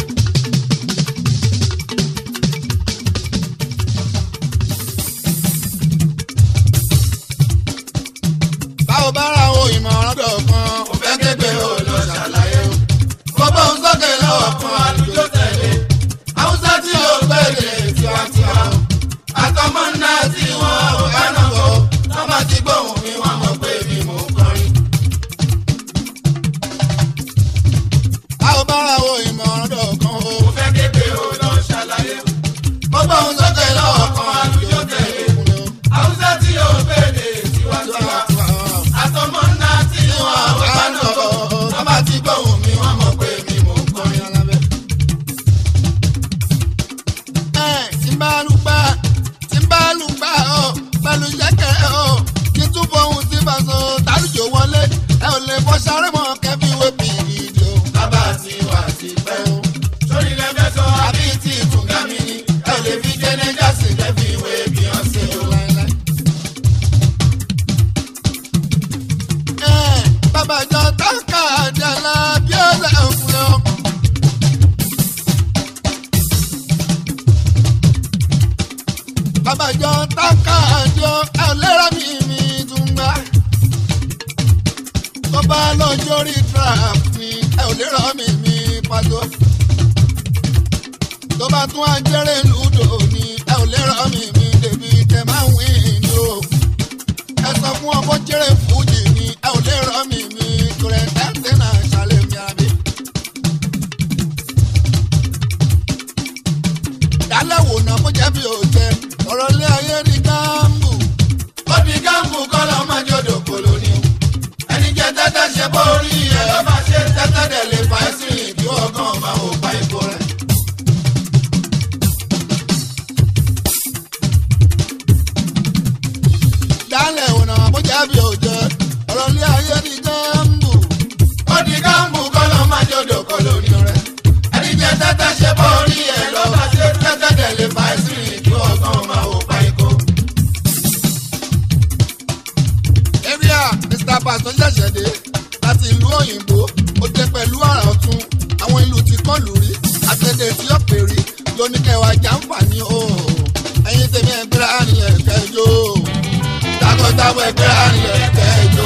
báwo bá ra àwọn ìmọ̀ràn dọ̀kan. mo fẹ́ képe o lọ ṣàlàyé o. mo bọ́ ń sókè lọ́wọ́ kan àlùjọ tẹ̀lé. haúsá tí yóò gbẹ̀lẹ̀ tiwantiwa o. àtọmọ́ náà tí wọ́n ò bá náà kọ́. wọ́n bá ti gbóhùn mi wọ́n mọ̀ pé mi mò ń kọrin. báwo bá ra àwọn ìmọ̀ràn dọ̀kan o. mo fẹ́ képe o lọ ṣàlàyé o. mo bọ́ ń sókè lọ́wọ́ kan àlùjọ tẹ̀lé. haúsá tí yóò gbẹ̀lẹ̀ tiwantiwa o. àtọmọ́ náà tí wọ́n ò bá náà kọ́. wọ́n bá ti gbóhùn mi wọ́n mọ̀ pé mi mò ń kọrin. tí n bá lù gbà tí n bá lù gbà ọ pẹ̀lú yẹ́kẹ́ ọ kí n tún fohùn tí bá so tálùjọ wọlé ẹ ò lè fọ sáré mọ́ kẹ́bí wé bìrìdì o. bàbá ti wà ti pẹ́ o. sórí lẹ́fẹ̀ sọ àbí tí ìtúngà mi ni ẹ ò lè fi jẹ́nẹ́jà sí lẹ́fì ìwé Beyonce o. Ẹ, bàbá jọ táǹkà àjàlá bí ó lè fún ọ. bàbá jọ táǹkà àjọ ẹ ò lè rà mí mi tún gbà. tó bá lọ́jọ́ rí trap mi ẹ ò lè rà mí mi pàtó. tó bá tún ajẹ́rẹ́ lùdò ni ẹ ò lè rà mí mi débi tẹ máa ń wí ni o ẹ sọ fún ọmọ jẹrẹ fújì ni ẹ ò lè rọ mi mi kúrẹ tẹ́tẹ́ náà ṣàlẹ̀ mi àbí. dálẹ̀ wò náà mo jẹ́ bí o jẹ ọ̀rọ̀ ilé ayé ní gáàmù. ó di gáàmù kọ́ lọ́ máa jòdò kòló ni o. ẹni jẹ tẹ́tẹ́ ṣe bórí ẹ̀ lọ́ máa ṣe tẹ́tẹ́ dẹ̀ lè fà ẹ́ sí ìdí ọgán máa ò pa ipò rẹ̀. dálẹ̀ wò náà mo jẹ́ bí o jẹ ọ̀rọ̀ ilé ayé ní gáàmù. ó di gáàmù kọ́ lọ́ máa jòdò kòló ni o rẹ̀. ẹni jẹ tẹ́tẹ́ ṣe bórí ẹ̀ lọ́ máa ṣe tẹ́tẹ́ dẹ̀ lè fà ẹ́ sí ìdí ọgán máa ò pa ipò. area mr pastor ṣẹ̀ṣẹ̀ dé láti ìlú òyìnbó ó dé pẹ̀lú àrà ọ̀tún àwọn ìlú tí kọ́ lù rí àtẹ̀dẹ̀ tí ó pè rí lóníkẹwàá jàǹfààní o ẹ̀yin tèmi ẹgbẹ́ àníyàn kẹjọ takọtabo ẹgbẹ́ àníyàn kẹjọ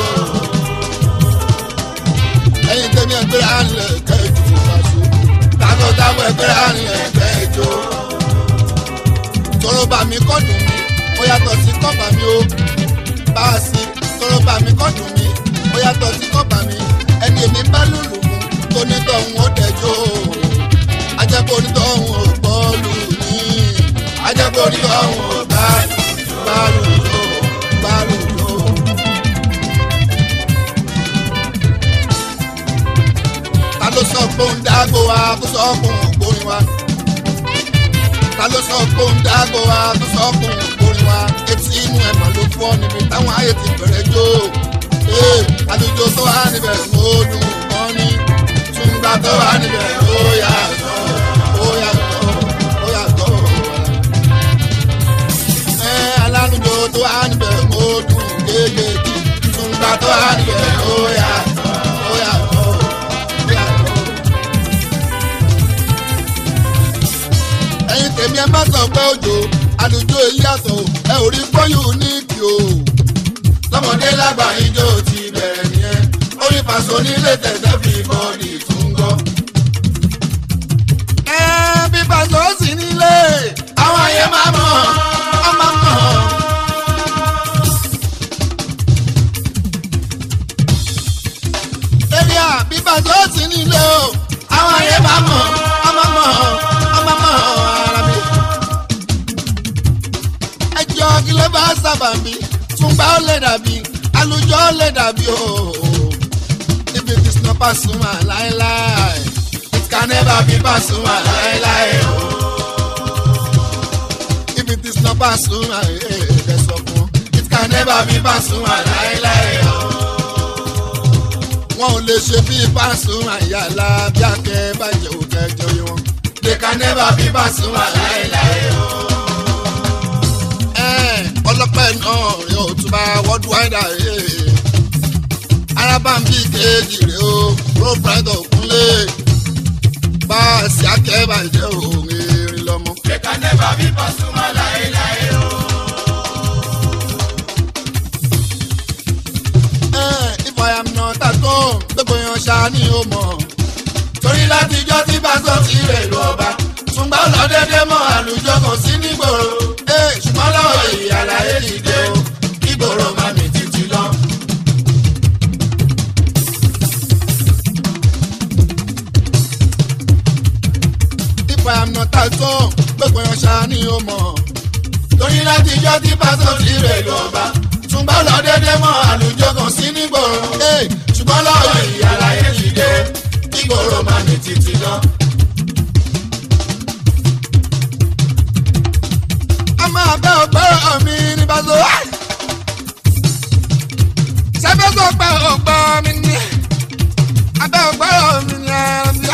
ẹ̀yin tèmi ẹgbẹ́ àníyàn kẹjọ ìfàṣọ takọtabo ẹgbẹ́ àníyàn kẹjọ tọrọ bàmí kọ́ dùn mí ó yàtọ̀ sí kọ́ bàmí o bá a sí tọrọ bá mi kọ́ dùn mí ó yàtọ̀ sí kọ́ bá mi ẹni èmi bá lùlù mú tó nítọ̀hún ó dẹjọ́ ajẹ́pọ̀ onítọ̀hún ò gbọ́ lù mí ajẹ́pọ̀ onítọ̀hún ò bá bá lùlù bá lùlù. ta ló sọ pé òun dágbo wa tó sọ pé òun gbórin wa ta ló sọ pé òun dágbo wa tó sọ pé òun gbórin wa etí inú ẹ̀ mà ló fọ́ níbi táwọn ayé ti bẹ̀rẹ̀ jó ee àlùjọ tó wà níbẹ̀ ó dùn wọ́n ní túngbà tó wà níbẹ̀ ó yàtọ̀ ó yàtọ̀ ó yàtọ̀ ẹ alálùjọ tó wà níbẹ̀ ó dùn gégé túngbà tó wà níbẹ̀ ó yàtọ̀ ó yàtọ̀ ó yàtọ̀. ẹ̀yin tèmi ẹ má sọ pé òjò àlùjọ èyí àtọ̀ ẹ ò rí fọ́yún ní kí o. tọmọdé lágbà ijó ti bẹ̀rẹ̀ nìyẹn orí pàṣọ nílé tẹ̀sẹ̀ fi bọ́ọ̀lì tún gbọ́. ẹ bí pàṣẹ ó sì nílé àwọn ayé máa mọ̀ ọ máa mọ̀. lè dàbí àlùjọ lè dàbí o. if it is not Pasuma láéláé it can never be Pasuma láéláé o. if it is not Pasuma ẹ sọ fún it can never be Pasuma láéláé o. wọn ò lè ṣe bí Pasuma yàrá bí akẹ́ bàjẹ́ òkè jọ yìí wọn. they can never be Pasuma láéláé o ọlọ́pẹ́ náà rẹ̀ ò tún bá worldwide ayé arábàmbí kejì rẹ̀ o proprietor òkúnlé bá a sì akẹ́bàjẹ́ òun erin lọ́mọ. They can never be Pasuma láéláé o. if I am not at home gbogbo yan ṣá ni ó mọ̀. torí látijọ́ tí pásọ̀ ti rẹ̀ lọ bá ṣùgbọ́n lọ dédé mọ́ àlùjọ kan sí nígboro. ṣùgbọ́n lọ́wọ́ èyí àlàyé ti dé o kígboro má mi títí lọ. if I am not at home gbogbo yan ṣá ni ó mọ̀. torí látijọ́ tí pásọ̀ ti rẹ̀ lọ bá ṣùgbọ́n lọ dédé mọ́ àlùjọ kan sí nígboro. ṣùgbọ́n lọ́wọ́ èyí àlàyé ti dé kígboro má mi títí lọ. ọmọ abẹ́ ọgbọ́rọ̀ mi ní bàtò. sẹ́fẹ́ sọ pé ọgbọ́ mi ní abẹ́ ọgbọ́rọ̀ mi ní ẹ̀rọ.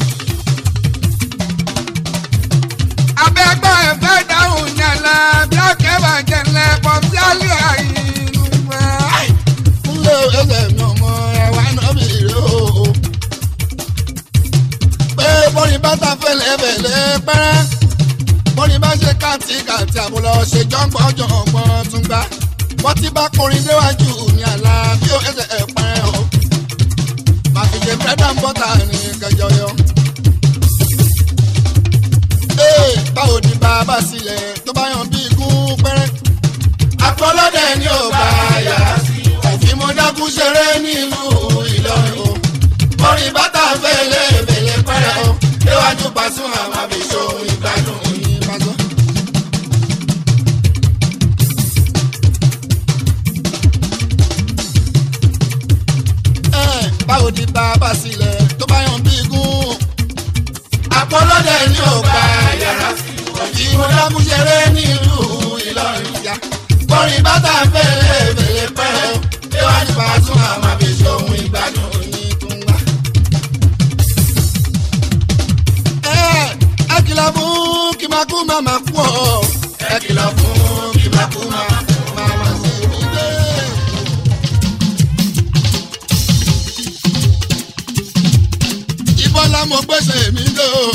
abẹ́ ẹgbẹ́ ẹ̀fẹ́ dáhùn ní ẹ̀lẹ́ bí ọ̀kẹ́ bá jẹ́ ńlẹ̀ pọ̀ sí àlẹ́ àyínú mẹ́. kúnlẹ̀ ẹsẹ̀ mi ọmọ ẹ̀wà náà mi rè o. pé bọ́rin bàtà fẹ́lẹ́-fẹ́lẹ́ pẹ́rẹ́ bọ́ni bá ṣe káàtì káàtì àbúlọ ṣe jọ́ngbọ́n jọ̀ngbọ́n tún gbá wọ́n ti bá kọrin déwájú ní àlá bí ó ẹsẹ̀ ẹ̀ pẹ́ o màfìjẹ bírẹ́dà ń bọ́tà ní kẹjọ yọ. ee báwo ni bàbá sílẹ̀ tó bá yàn bí igún pẹ́rẹ́. àpọ̀lọ́dẹ ni ò bá yàrá sí òfin mo dákú ṣeré nílùú Ìlọrin o bọ́ni bàtà fẹ́lẹ́ fẹ́lẹ́ pẹ́rẹ́ o déwájú Pasuma máa fi ṣòwò ìgbádùn yín pásọ. báwo ni bàbá sílẹ̀ tó bá yàn bí igún. àpọ̀lọ́dẹ ni ò gba yàrá sí òbí mo dákú ṣeré nílùú Ìlọrin ya. bọ́rin bàtà fẹ́lẹ́ fẹ́lẹ́ pẹ́rẹ́ o déwájú Pasuma máa fi ṣòwò ìgbádùn yín tún wá. ẹ kìlọ̀ fún kí máa kú máa máa kú ọ́. ẹ kìlọ̀ fún kí máa kú máa máa máa ṣe mí dé. ìbọ́lá mo gbèsè mi dé o.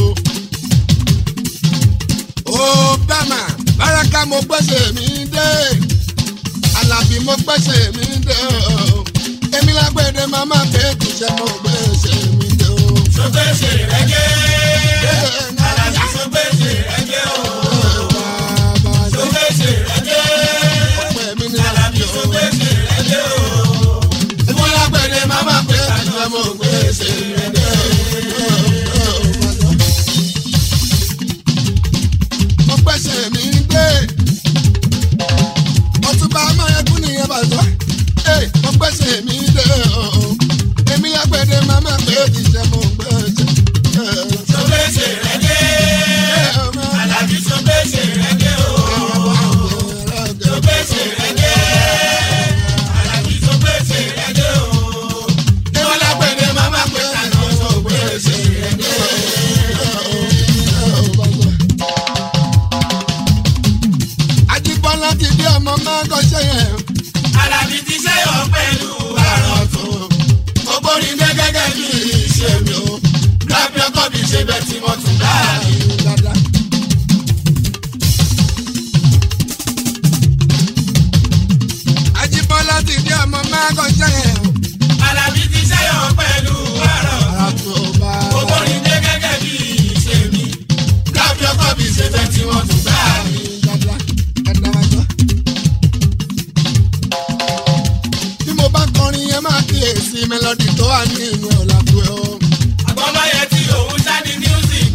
Obama Baraka mo gbèsè mi dé. Àlàbí mo gbèsè mi dé o. Èmi lágbèdè màmá kéèkì ṣe mo gbèsè mi dé o. Sọgbẹ́sì rẹ́gẹ́. Alábí sọgbẹ́sì rẹ́gẹ́ o. Sọgbẹ́sì rẹ́gẹ́. Alábí sọgbẹ́sì rẹ́gẹ́ o. Mo gbẹ́sẹ̀ mi gbé. Ọtúbà Amáyẹkún nìyẹn bàtọ́. Mo gbẹ́sẹ̀ mi dé o. Èmi lágbẹ̀dẹ màmá pé ìṣẹ́ mo gbẹ́sẹ̀. Sọgbẹ́sì rẹ́gẹ́. Alábí sọgbẹ́sì rẹ́gẹ́ o. Sọgbẹ́sì rẹ́gẹ́. Alábí sọgbẹ́sì rẹ́gẹ́ o. Èmi lágbẹ̀dẹ màmá pé ìṣẹ́ mo gbẹ́sẹ̀. Ajíbọ́lá ti dé ọmọ máa ń kọ́ṣẹ́ yẹn. Alábí ti ṣẹ́yọ̀ pẹ̀lú àrọ̀ tó. Mo gbórí dé gẹ́gẹ́ bí ìṣe mi o. Lábí ọkọ̀ mi ṣe bẹ́ẹ̀ tí wọ́n tún dáàbí. Dáadáa. Ajíbọ́lá ti dé ọmọ máa ń kọ́ṣẹ́ yẹn. Alábí ti ṣẹ́yọ̀ pẹ̀lú àrọ̀ tó. Ara tó bá Gbogbo ní dé gẹ́gẹ́ bí ìṣe mi. Lábí ọkọ̀ mi ṣe bẹ́ẹ̀ tí wọ́n tún dáàbí. dáadáa. Dáadáa wá jọ. Bí mo bá kọrin yẹn máa kíyèsí mélòdì tó wà ní inú ọ̀làkùn ẹ̀ o. Àgbọ̀nmáyé tí òun ṣáni music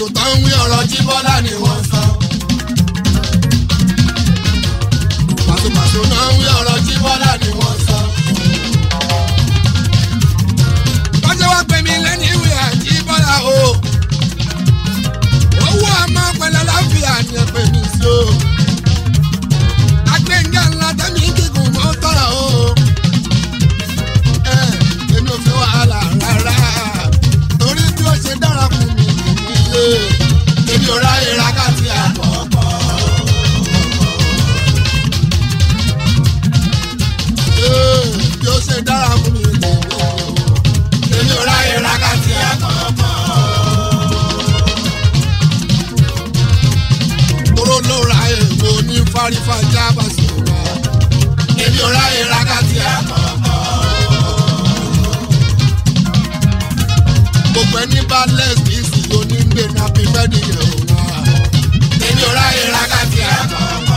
pàṣẹ tó ń wí ọ̀rọ̀ jí bọ́lá ni wọ́n sọ. pàṣẹ pàṣẹ náà ń wí ọ̀rọ̀ jí bọ́lá ni wọ́n sọ. Bọ́jọ́ wá pè mí lẹ́ni ìwé àjí bọ́lá o. Owó àmọ́ pẹ̀lú aláfíà ni ẹ pè mí sí o. Agbẹ́ngà ńlá tẹ́mi gígùn mọ́ tọ́ra o. ẹ èmi ò fẹ́ wàhálà rárá torí bí ó ṣe dára fún mi nílé èmi ò ráyè rákàtì àkọ́kọ́. Ee, bí ó ṣe dára fún mi nílé èmi ò ráyè rákàtì àkọ́kọ́. Tóró ló ra èèwọ̀ ní fárífà jábàṣì wa èmi ò ráyè rákàtì àkọ́kọ́. gbogbo ẹni bá lẹ́sìn sí onígbè ní apẹ́fẹ́dì yorùbá èmi ò ráyè rákàtì àkọ́kọ́.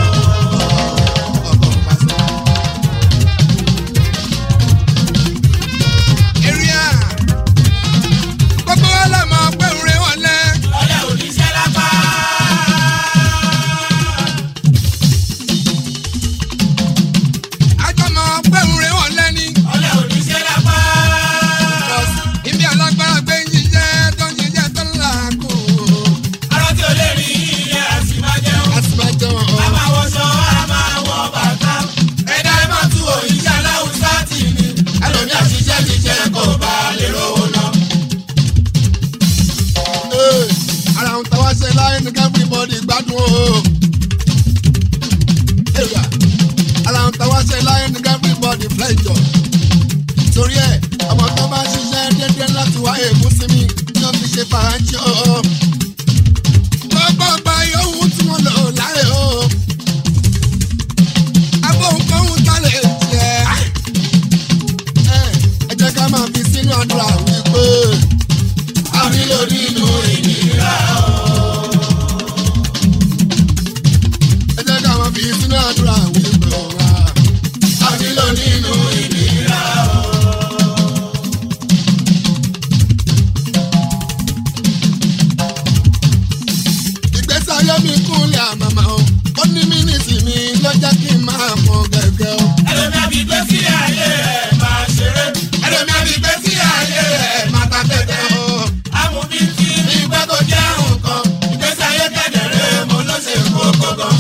ọkọ̀ pàṣẹ. Èrìà. Gbogbo wa là máa pẹ́ òré wọlé. ọlẹ́ oníṣẹ́ lápá. Àjọ máa pẹ́ òré wọlé ni. ọlẹ́ oníṣẹ́ lápá. Ibi alágbára gbé ń jíjẹ́ tó ń jíjẹ́ tó ń là kú. arọ́ tí o lè rí iye àti máa jẹun. a sì máa jẹun a ọ̀ máa wọṣọ a máa wọ bàtà. ẹ̀dá ẹ̀ máa tú òyìnbó aláwùsá tì ní. ẹlòmíà ṣiṣẹ́ ṣiṣẹ́ kó bá a lè rówó náà. Ee, ara ń tàwa ṣe láyé ní everybody gbádùn o. Èrìà, ara ń tàwa ṣe láyé ní everybody flẹ́jọ. torí ẹ̀ ọmọ tó bá ṣiṣẹ́ déédéé láti wá èébú sí mi ni wọ́n fi ṣe fàájì o. Gbogbo ọgbà yòówù tí wọ́n lò láyé o. Agbóhunkóhun tá lè jẹ́. Ẹ ẹ jẹ́ ká máa fi sínú àdúrà wípé a nílò nínú ìnira o. ẹ jẹ́ ká máa fi sínú àdúrà wípé wá. a nílò nínú ìnira o. ìgbésí ayé mi kúnlẹ̀ àmàmà o ó ní mínísì mi ló jẹ́ kí n máa mọ gẹ́gẹ́ o. ẹlòmíà fi gbé sí ayé rẹ̀ máa ṣeré. ẹlòmíà fi gbé sí ayé rẹ̀ máa ta tẹ́tẹ́ o. amúbí tí ní pẹ́ kó jẹ́ nǹkan ìgbésí ayé kẹ̀dẹ̀rẹ́ mo ló ṣe kókó gan.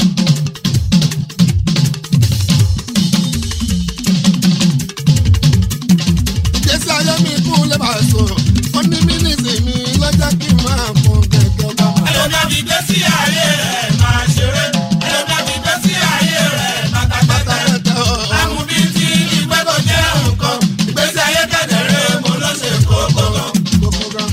ìgbésí ayé mi kúnlẹ̀ bá so ó ní mínísì mi ló jẹ́ kí n máa mọ gẹ́gẹ́ bá. ẹlòmíà fi gbé sí ayé rẹ̀ máa ṣeré. ẹlòmíà fi gbé sí ayé rẹ̀ máa ta tẹ́tẹ́. Tẹ́tẹ́ o. amúbí tí ní pẹ́ kó jẹ́ nǹkan ìgbésí ayé kẹ̀dẹ̀rẹ́ mo ló ṣe kókó gan. Gbogbo gan.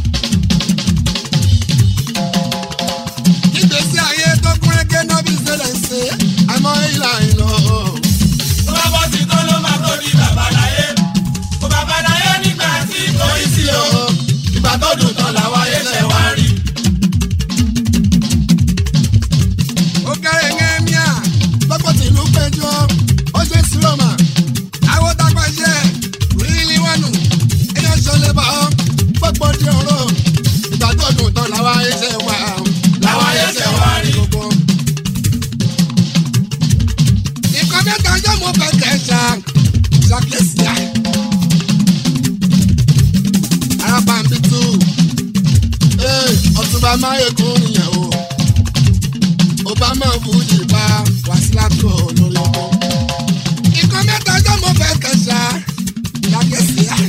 Ìgbésí ayé tó kún régé náà bí ṣẹlẹ̀ ṣe. àmọ́ ìlà ìlọ o. tó bá bọ́ sí tó ló máa tó di babaláyé kó babaláyé nígbà tí kò í sí o ìgbà tó dùn tán làwọn ayé ṣe wá rí. Ó kéré ń mìíà. lọ́pọ̀ tí ìlú péjọ ó ṣe sírọ̀mà. Àwọn tagbàṣẹ rírí wọnù. èèyàn ṣọlẹ̀ bá ọ gbogbo di ọ̀rọ̀ ìgbà tó dùn tán làwọn ayé ṣe wà. làwọn ayé ṣe wá rí. Gbogbo. Nǹkan mẹ́ta ọjọ́ mo fẹ́ kẹ́ ṣá. Ṣàkíyèsí à. arábàmbí tù. ee ọ̀túnba máyèkún nìyẹn o. obama fújì bá wàsílà tó lórí ọkọ. Nǹkan mẹ́ta ọjọ́ mo fẹ́ kẹ́ ṣá. Ṣàkíyèsí à.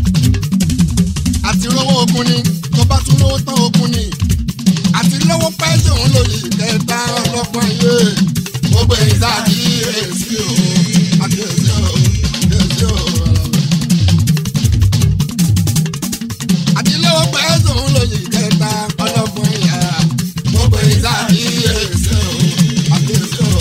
àti rówó ogun ni tó bá tún lówó tán ogun ni. Àti lówó pẹ́ ṣòun lóye kẹta ọlọ́pàá yé gbogbo èyí tá a kì í èsì o àti èsì o èsì o. àti lówó pẹ́ ṣòun lóye kẹta ọlọ́pàá yá gbogbo èyí tá a kì í èsì o àti èsì o.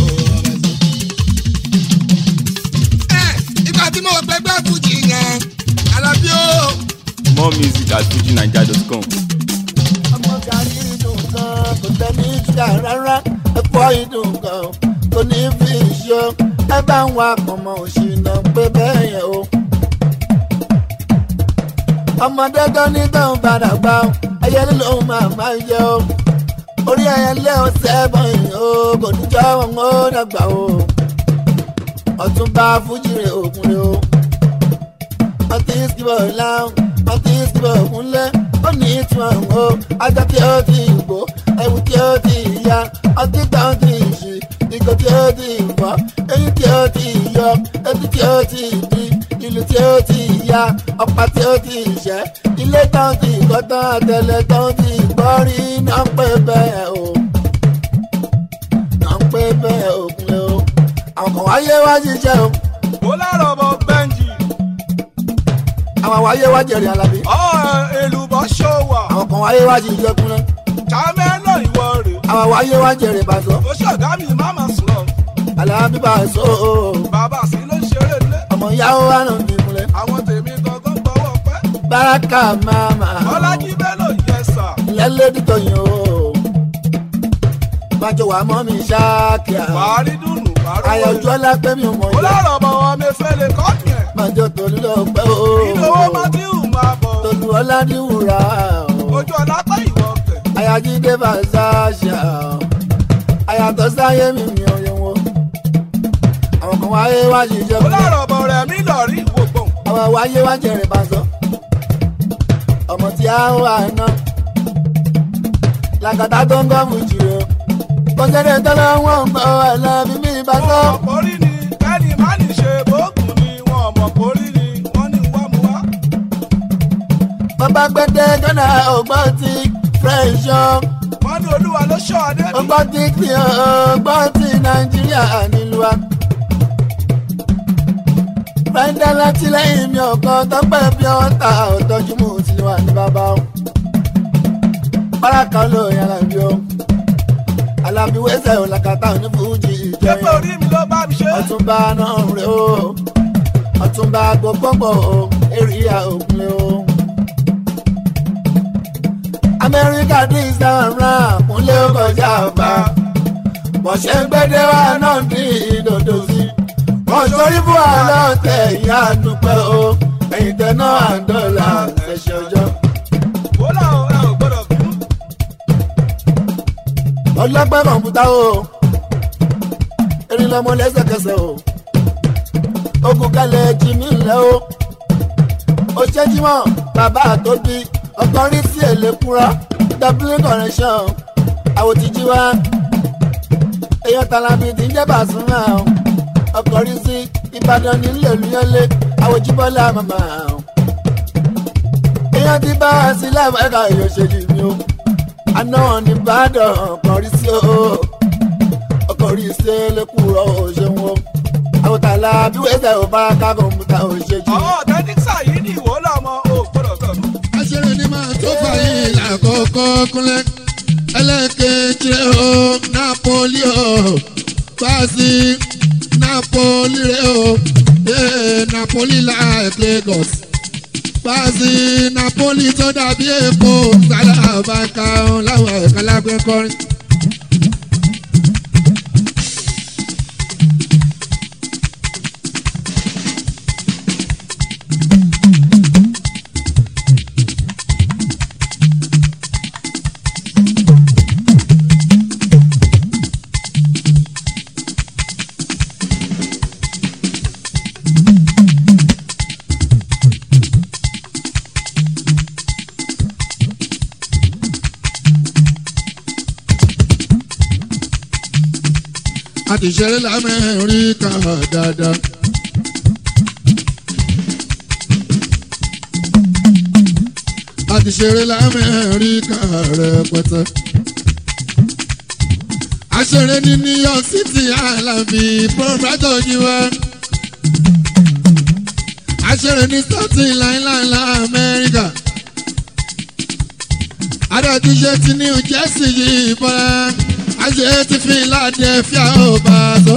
ẹ̀ ìgbà tí mo gbẹgbẹ́ fújì yẹn. Alábí ó. More music at fujinaija.com. ọmọ gàrí dùn gan kò tẹ́ni ìjà rárá ẹ̀fọ́ ìdùn gan kò ní fi ṣe ẹ bá ń wa ọmọ òṣìnà pé bẹ́ẹ̀ yẹn o. ọmọdé tó ní tóun padà gbà ó ẹyẹ ló máa máa yẹ o orí ẹyẹ lé o sẹ́gbọ̀n yìí o kò ní jọ́ wọn ó dàgbà o ọ̀túnba fújìrè òkúnlé o ọtí ìsìnkú láwọn ọtí ìsìnkú òkúnlé ó ní ìtumọ̀ o ajá tí ó ti gbó ẹ̀wù tí ó ti ya ọtí gbà ó ti ṣì ìgò tí ó ti fọ́ eyín tí ó ti yọ etí tí ó ti di ìlú tí ó ti ya ọ̀pá tí ó ti ṣẹ́ ilé tán ti kọ́ tán àtẹlẹ tán ti gbọ́ rí náà ń pè bẹ́ẹ̀ o náà ń pè bẹ́ẹ̀ òkúnlé o àwọn kan wáyé wá ṣiṣẹ́ o ó lárọ̀ bọ̀ bẹ́ńjì àwọn wáyé wá jẹ̀rẹ̀ alábí ọ̀ èlùbọ́ ṣòwà àwọn kan wáyé wá ṣiṣẹ́ kúnlẹ̀ ṣàmẹ́lò ìwọ rè àwọn wáyé wá jẹ̀rẹ̀ bàtọ́ ó ṣọ̀gá mi má mà sùn lọ alábí bá a sọ o bàbá sí ló ń ṣeré lé ọmọ ìyàwó wa náà bí kúnlẹ̀ àwọn tèmi gangan gbọ́wọ́ pẹ́ báràkà máma ọlájí bélò yẹ sà lẹ́lẹ́dìtọ̀ yìí o májọ wà mọ́ mi ṣáàkìá wàárí dùnú wàárí àyànjú ọlá pé mi ò mọ̀ ó ìyá lárọ̀ bọ̀ wọn mi fẹ́ lè kọ́ yẹn májọ tòlú lọ pẹ́ o ìnáwó mátíù máa bọ̀ tòlú ọlá díwùrà o ojú ọlá pẹ́ ìwọ kẹ̀ àyàjídé fàṣàṣà àyàtọ̀ sáyé mi mi ò yẹ wọn àwọn kan wáyé wá ṣiṣẹ́ ó kúnlẹ̀. lárọ̀ bọ̀ rẹ̀ mí lọ rí ìwò gbọ̀n àwọn wáyé wá jẹrìn bá sọ ọmọ tí a ń wà ná làkàtà tó ń gọ́ọ̀mù jùlọ kọ́sẹ́rẹ́ tọ́lá wọn ń gbọ́ ẹ̀lẹ́bí mi bá sọ wọn mọ̀ kórí ni kẹ́ni má ní ṣe bóògùn ni wọn mọ̀ kórí ni wọ́n ní wá mu wá. bàbá gbẹ́dẹ́ gánà ọgbọ́n ti fẹ́ṣọ́ wọ́n ní olúwa ló ṣọ́ adé mi. ọgbọ́n ti kí ọgbọ́n ti nàìjíríà nílùú wa. fẹ́ńdẹ́ látìlẹ́yìn mi ọ̀kan tọ́pẹ́ bí ọ̀tá ọ̀tọ́jú mú sí wa ní bàbá o. báràkà ló yàrá bí o. alábí wẹ́sẹ̀ ò làkàtà ní fújì pépé ìjẹun. orí mi ló bá mi ṣe. ọ̀túnba náà rè o. ọ̀túnba gbogbogbò o. èrìyà òkúlé o. amẹ́ríkà dín sára kúnlé ó kọjá ọba bọ̀ṣẹ́ gbẹ́dẹ́ wa náà dín ìdòdò sí. wọ́n torí fún àlọ́ tẹ̀ ìyá dúpẹ́ o ẹ̀yìn tẹ̀ náà àdọ́là ẹ̀ṣẹ̀ ọjọ́. wò lá o ẹ ò gbọ́dọ̀ bínú. ọlọ́pẹ́ kọ̀ǹpútà o erin lọmọ lẹ́sẹ̀kẹsẹ̀ o ogun kalẹ̀ jimmy ńlẹ̀ o ó ṣe jímọ̀ bàbá àtòbí ọkàn rí sí èlékúra dublin connection àwòtíjí wa èèyàn tàlàbí ti ń jẹ́ bàṣúmà o ọkàn rí sí ìbàdàn nílé olúyọlé àwòjíbọ́lá màmá o èèyàn ti bá a sí láwọn ẹ̀ka ìyọ̀ṣẹ́lì mi o àná ní ìbàdàn ọkàn rí sí o ọkàn rí sí èlékúrọ̀ o ṣeun o àwòtálá bí wẹ́sẹ̀ ò bá ká kọ̀ǹpútà ò ṣe jù. àwọn ọ̀tẹ́tíksà yìí ní ìwò lọ́mọ ò gbọ́dọ̀ bẹ̀rù. aṣèré ni máa tó fàyè lákòókò kúnlẹ̀ ẹlẹ́kẹ̀jì o napoli o fásì napoli rẹ o ee napoli like lagos fásì napoli tó dàbí èkó sálábàkà láwọn ẹ̀ka lágbẹ́ kọrin. a ti ṣeré lamẹ́ríkà dáadáa. a ti ṣeré lamẹ́ríkà rẹpẹtẹ. a ṣeré ní new york city alábi pọ́npẹ́tò yìí wá. a ṣeré ní staten island lamẹ́ríkà. adé ti ṣe ti new jersey yìí bọ́lá àṣẹ ti fi Philadelphia ó bá a sọ.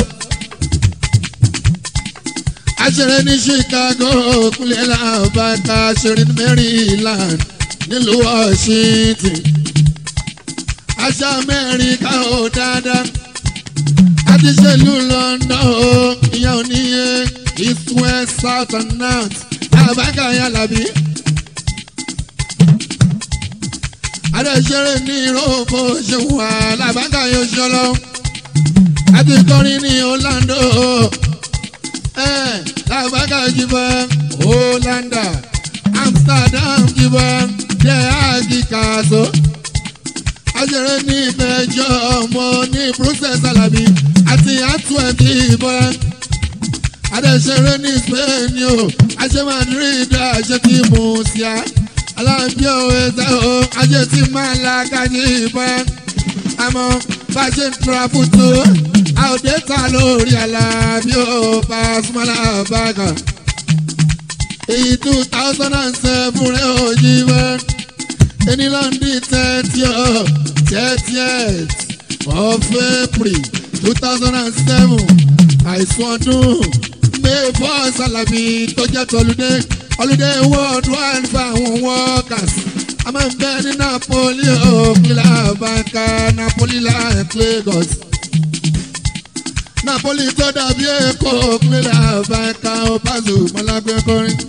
àṣẹrẹ ní Chicago kúlẹ̀ làbàkà àṣẹrẹ ní Maryland nílùú Washington. àṣà Amẹ́ríkà ó dáadáa. àti ṣèlú London ó ìyá oníye east west south and north làbàkà yàlàbí. adéṣeré ní ìròbó ṣeun alábàgà yóò ṣọlọ àti kọrin ní orlando ẹ làbàgà jìbọ orlando amsterdam jìbọ jẹ àgìkàṣọ ajẹrẹ ní ìfẹjọ ọmọ ní brussels alabi àti antwerp jìbọ adéṣeré ní spain o àṣẹ madrid àṣẹ tí mo ṣíà alábí òwe tẹ o ajé tí máa la kájí ìbọn àmọ́ bá a ṣe ń tura fútu àòdè ta lórí alábí ò bá a súnmọ́ làbàgà èyí two thousand and seven rẹ̀ ò yí wẹ́ ẹni lọ́ndì thirty o thirtieth of april two thousand and seven àìsàn ọdún may four salabi tó jẹ́ tọ́lúdé holiday worldwide for àwọn workers a máa ń bẹ ní napoli òkìlá banka napoli like lagos napoli tó dàbí èkó òkìlá banka opazu malagbé kọrin.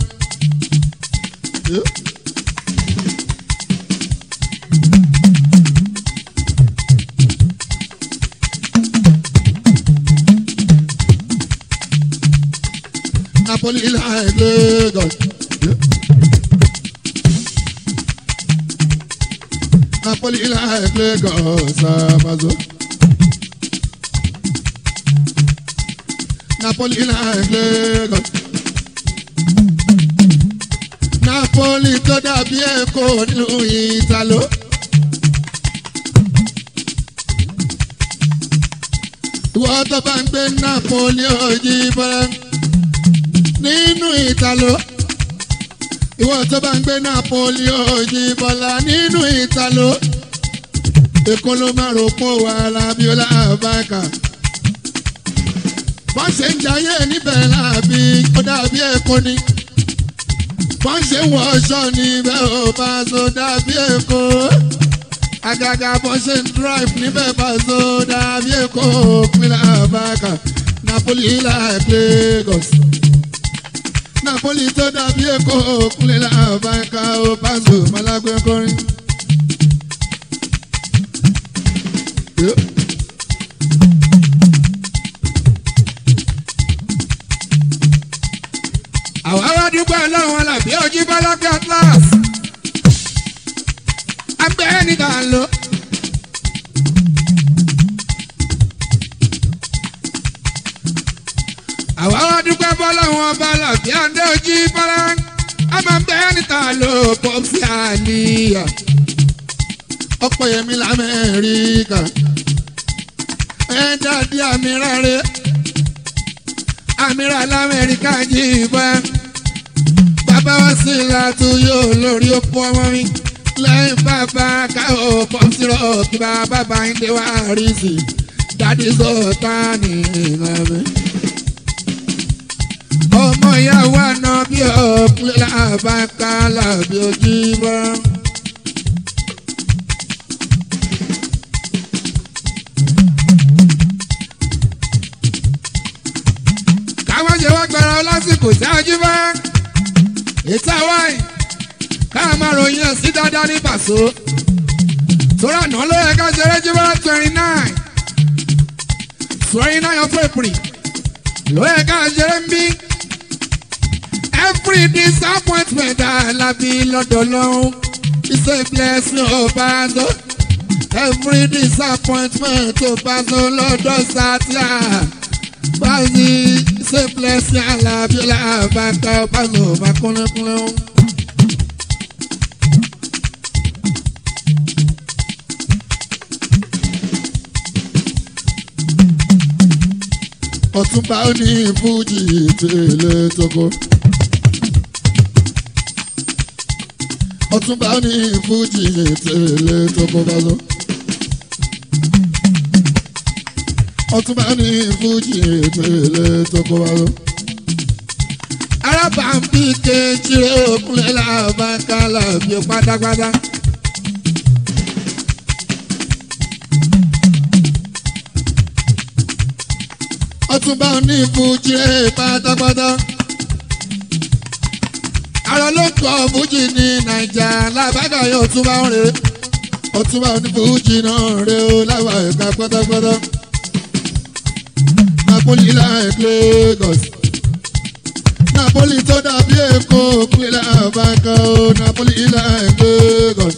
napoli like lagos. Napoli like Lagos, Amazo. Napoli like Lagos. Napoli tó dàbí Èkó nílùú Ìtàló. Ìwọ tó bá ń gbé Napoli òjì bọ́lá nínú Ìtàló ìwọ tó bá ń gbé napoli òjì bọ́lá nínú ìtàló èkó ló máa rò pọ̀ wà lábíọ́lá àbáka wọ́n ṣe ń jayé níbẹ̀ láàbí ó dàbí èkó ni wọ́n ṣe ń wọṣọ níbẹ̀ ò bá so dàbí èkó àgàgà bọ́ ṣe ń drive níbẹ̀ bá so dàbí èkó pínlẹ̀ àbáka napoli like lagos napoli tó dàbí èkó kúnlẹ̀ làbáńkà ó pàṣẹ malagbé kọrin. àwa wá dúpẹ́ lọ́wọ́ làbí ojú bọ́lọ́kẹ́ atlas agbẹ́ níta lọ. àwa wá dúpẹ́ bọ́lọ́wọ́ ọba làbí àndé ojú bọ́lá a máa ń bẹ́ níta ló pọ̀ sí àníyà ọ̀pọ̀ yẹmi lamẹ́ríkà ẹ̀ dàdí àmìrà rẹ̀ àmìrà lamẹ́ríkà jí bọ́ bàbá wa sí látú yóò lórí òpó ọmọ mi lẹ́yìn bàbá káwọ́ pọ́ńsírọ̀ kí bàbá bá ń dé wá rí sí dádì sọ̀tà ní ìlànà ọmọ ìyàwó àná bí ọ̀pẹ́ làbáká làbí ojú bọ́. káwọn ṣe wá gbára lásìkò tí a jí bá ìta wáì káà máa ròyìn ẹ̀ sí dáadáa ní pàṣọ. torí àná ló yẹ ká ṣeré jí bá twenty nine twenty nine of April ló yẹ ká ṣeré ń bí every disappointment alábí lọ́dọ̀ lọ́hún is a blessing ó bá tó every disappointment ó bá tó lọ́dọ̀ sátìá báyìí is a blessing alábí làbàkà ó bá tó bá kúnlẹ̀kúnlẹ̀ ó. ọ̀túnba ó ní fújì tèlé tókó. ọ̀túnba ó ní fújì tèlé tókó bá lọ. ọ̀túnba ó ní fújì tèlé tókó bá lọ. arábàmbí kejìlẹ̀ òkúlẹ̀ làbàkà làbí pátápátá. ọtúnba ní fújì rẹ̀ pátápátá. àrò ló kọ fújì ní nàìjà lábàgà yóò túnbà ń rè. ọtúnbà onífújì náà rẹ ó láwa ẹ̀ka pátápátá napoli like lagos napoli tó dàbí èkó pínlẹ̀ àbáńkà ó napoli like lagos.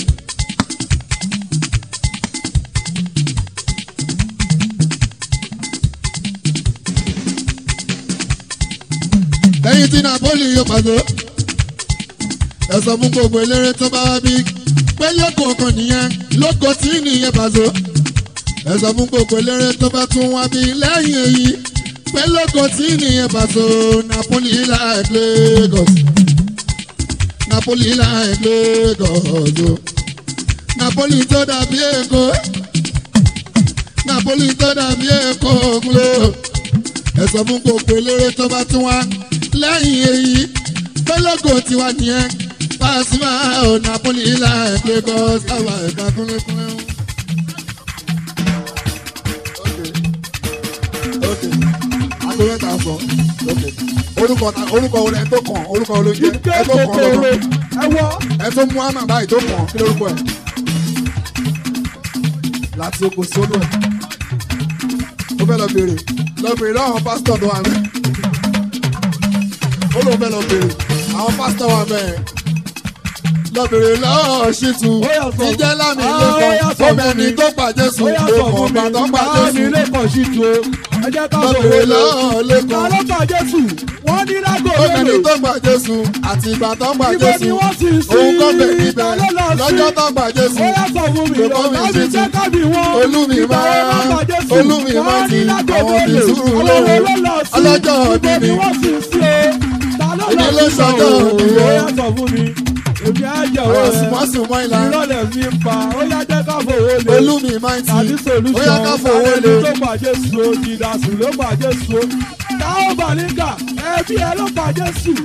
lẹ́yìn tí napoli yóò pàdé ẹ sọ fún gbogbo eléré tó bá wá bí pé lẹ́kọ̀ọ́ kan nìyẹn lóko tí nìyẹn pàṣẹ ẹ sọ fún gbogbo eléré tó bá tún wá bí lẹ́yìn èyí pé lóko tí nìyẹn pàṣẹ napoli like lagos napoli like lagos o napoli tó dàbí èkó napoli tó dàbí èkó ògùnlé ẹ sọ fún gbogbo eléré tó bá tún wá lẹ́yìn èyí pé lóko tiwa nìyẹn pàṣípà ò napoli like lagos àwa ẹ̀ka kúnlẹ̀kúnlẹ̀ o. aago mẹ́ta sọ orúkọ ta orúkọ wo lẹ tó kàn orúkọ wo ló jẹ ẹ tó kàn lọ́dọ̀ ẹ wọ ẹ tó mú àmà báyìí tó kàn kí lórúkọ ẹ láti oko sólù ẹ ó fẹ́ lọ bèrè lọ bèrè lọ́wọ́ pásítọ̀ tó wà mẹ́ ó lóun fẹ́ lọ bèrè àwọn pásítọ̀ wà mẹ́ lọ bèrè lọ́wọ́ ṣìtú jíjẹ́ lámì lẹ́kọ̀ọ́ obìnrin tó pàjẹ́ sùn ó yà ló sọ mọ̀ fún mi ọ̀gbà tó pàjẹ́ báwo ni sùn ilé kan sí tu o ẹ jẹ́ ká lọ sọ bèrè wọlé lọ́wọ́ ta lẹ́kọ̀ọ́ ló pa jésù wọ́n ní lágbo obìnrin mélòó tó gbàjẹ́ sùn àti ìgbà tó ibo gbàjẹ́ ni sùn wọ́n sì sí òun kọ́ bẹ̀ níbẹ̀ ta ló lọ sí lọ́jọ́ tó gbàjẹ́ ó sùn yà sọ fún mi Lọ́kọ́ mi ọ̀gá mi ṣe jẹ́ tù. kábì wọn olúmi ìgbà máa wo ló pa jésù olúmi máa wọ́n ti ní lágbo àwọn fi mélòó sùúrù àwọn lóhùn wo ló lọ sí ọlọ́jọ́ ibo òbí ni mi wọ́n sì sí o ta ló Èmi lọ ló sí ṣọjọ́ òbí ó o. yà sọ fún mi èmi á jẹ́ àwọn wọ́n sùmọ́sùmọ́ ìlà ìrọ̀lẹ́ mi ń pa ó yá jẹ́ ká fowó lé olúmi máa ti tàbí ó yá ká solution fowó ẹni lé tó bàjẹ́ so jìdásù ló bàjẹ́ so táwọn bàlíkà ẹbí ẹ ló bàjẹ́ sùn.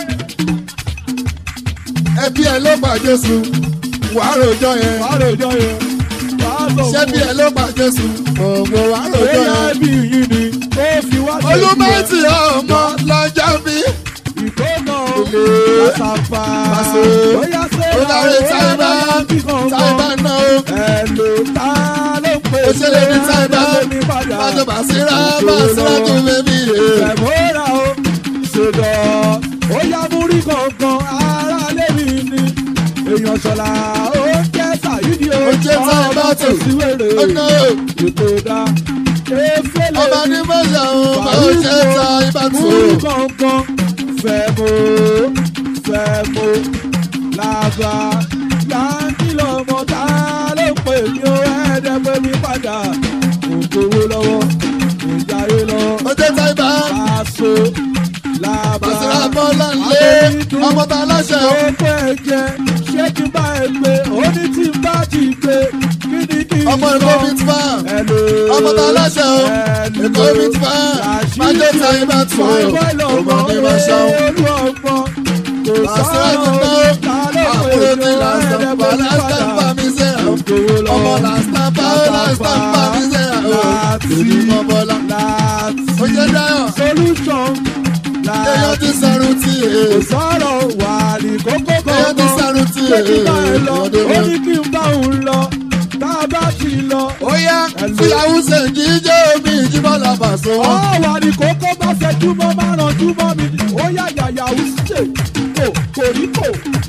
ẹbí ẹ ló gbàjẹ́ sùn wàá rojọ́ yẹn wàá rojọ́ yẹn wàá sọ fún ṣẹ́bí ẹ ló gbàjẹ́ sùn òògùn wàá rojọ́ bóyá yẹn ẹbí yìí ni ó fi wá sí olúmọ̀tì ọmọ lọ́jọ́ bí ìkóná Ilé. kàṣàpà Pàṣẹ. bóyá ṣe ó dárí táìbà táìbà náà ó ẹ̀lò tá ló pè ó ṣe lè ní táìbà mi padà májò bàṣírà bàṣírà tó bẹ́bí rẹ̀. Ṣẹ̀mọ́ra o, ṣèdọ̀, ó yá múrí kankan, ara lémi ni. Èèyàn ṣọ̀la ó jẹ́ Sàyídì o, Ó jẹ́ Táíbà ọmọ tù. tó sí wèrè. ó ná o. Ètò ìdá, efele ọba ní mọ́jà òun bá ó ṣe ta ibà tó. múrí kankan, fẹ̀mọ́, fẹ̀mọ́, làbà, láńkì lọ́mọ tá ló pè mí ó ẹ̀ẹ́dẹ́ pé mi padà. Kò gbowó lọ́wọ́, kò jáde lọ́wọ́ ó jẹ́ táìbà aṣọ làbà bàṣírà bọ́lá ńlé ọmọ tá láṣẹ o. ọkọ ẹ̀jẹ̀ ṣé kí n bá ẹ gbé ó ní tí n bá ti gbé kí ni kí n ọmọ èkó mi ti fà Hello. ọmọ tá láṣẹ o. Hello. èkó mi ti fà májò ta ibà tó. ọmọ ní ma ṣàwọn. olú ọgbọ́n kò bàṣírà ti sọ̀rọ̀ ná ta ló pè àbúrò mí ní ó làásán ẹ̀ẹ́dẹ́ pa pé mi làásán pa padà mi sẹ́yà o. ògbówó lọ ọmọ làásán pa ó làásán pa mi sẹ́yà o. èmi mọ bọ́lá. láti ó jẹ́ dáyọ̀ solution èèyàn ti sọ̀rùn tí kò èè. sọ̀rọ̀ wà ní kókó èèyàn ti kankan sọ̀rùn tí pé kí èè. n bá ẹ lọ ọdún ó wọn. ní kí n bá òun lọ tá a bá ti lọ. ó yá fúláwù ṣèǹjì jẹ́ omi ìjíbọ̀lá bàṣọ ó wọn. wà ní kókó bá fẹ́ túmọ̀ máa ràn túmọ̀ mi ó yà yàyà ó ṣe kò kò rí kò.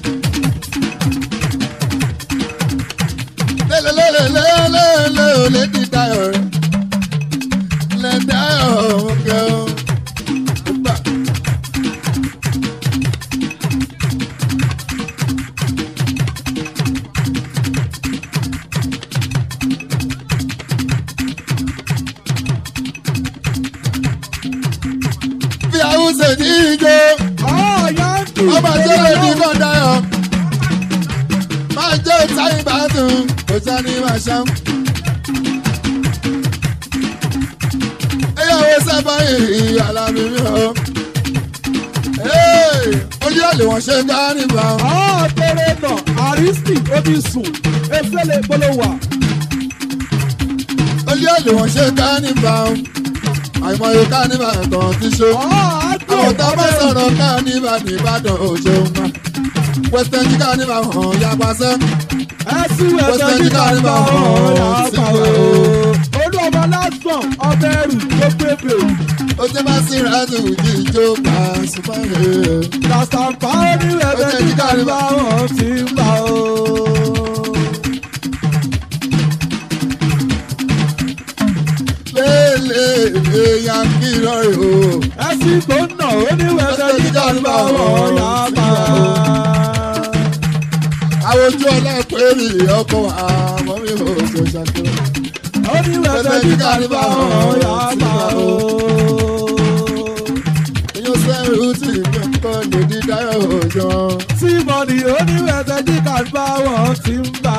lélelélelélélé ò lè di dayọ̀ rẹ̀ lè dayọ̀ òkè o. Gbà. fi àwọn ṣèjì ijó ọ̀ọ́yà ń dùn ọba tó lè ní kọ́ dayọ̀ máa jẹ́ ìtayín bá dùn kò sani máa ṣam. ẹyàwó sábà yìí alámi mi o. ojú àlè wọn ṣe ká nígbà. ọ̀ọ́ tẹ̀lé nà àrísì ó ti sùn efele gbólóhùn wà. ojú àlè wọn ṣe ká nígbà. àìmọye ká nígbà kan ti ṣó. ọ̀ọ́ àdùn àwọn tá a bá sọ̀rọ̀ ká nígbà ní ìbàdàn òṣèlú ma. western jíkà ní ma hàn ya pàṣẹ. ẹ̀sùn ẹ̀sẹ̀ nígbà nígbà ọ̀hún yà á pa o. olú ọmọ lásán ọbẹ̀ ẹrù tó pépè. ó jẹ́ bá sí ìrìnàjò ìjó pàṣípà rẹ̀. kàṣàpá oníwẹ̀bẹ̀ nígbà nígbà ọ̀hún ti ń pa o. lélẹ̀ èèyàn kí lọ́rẹ̀ o. ẹ̀sìn tó ń nà oníwẹ̀bẹ̀ nígbà nígbà ọ̀hún yà á pa o. àwọn ojú ọlọ́pẹ̀rì ọkọ̀ àmọ́ mi ò ṣe ṣàkóso. oníwẹ̀bẹ̀ nígbà nígbà ọ̀hún yà á pa o. èèyàn sẹ́rù tí mi kọ́ lòdì dáyọ̀ òjò. tí mọ̀nì oníwẹ̀bẹ̀ nígbà nígbà ọ̀hún ti ń pa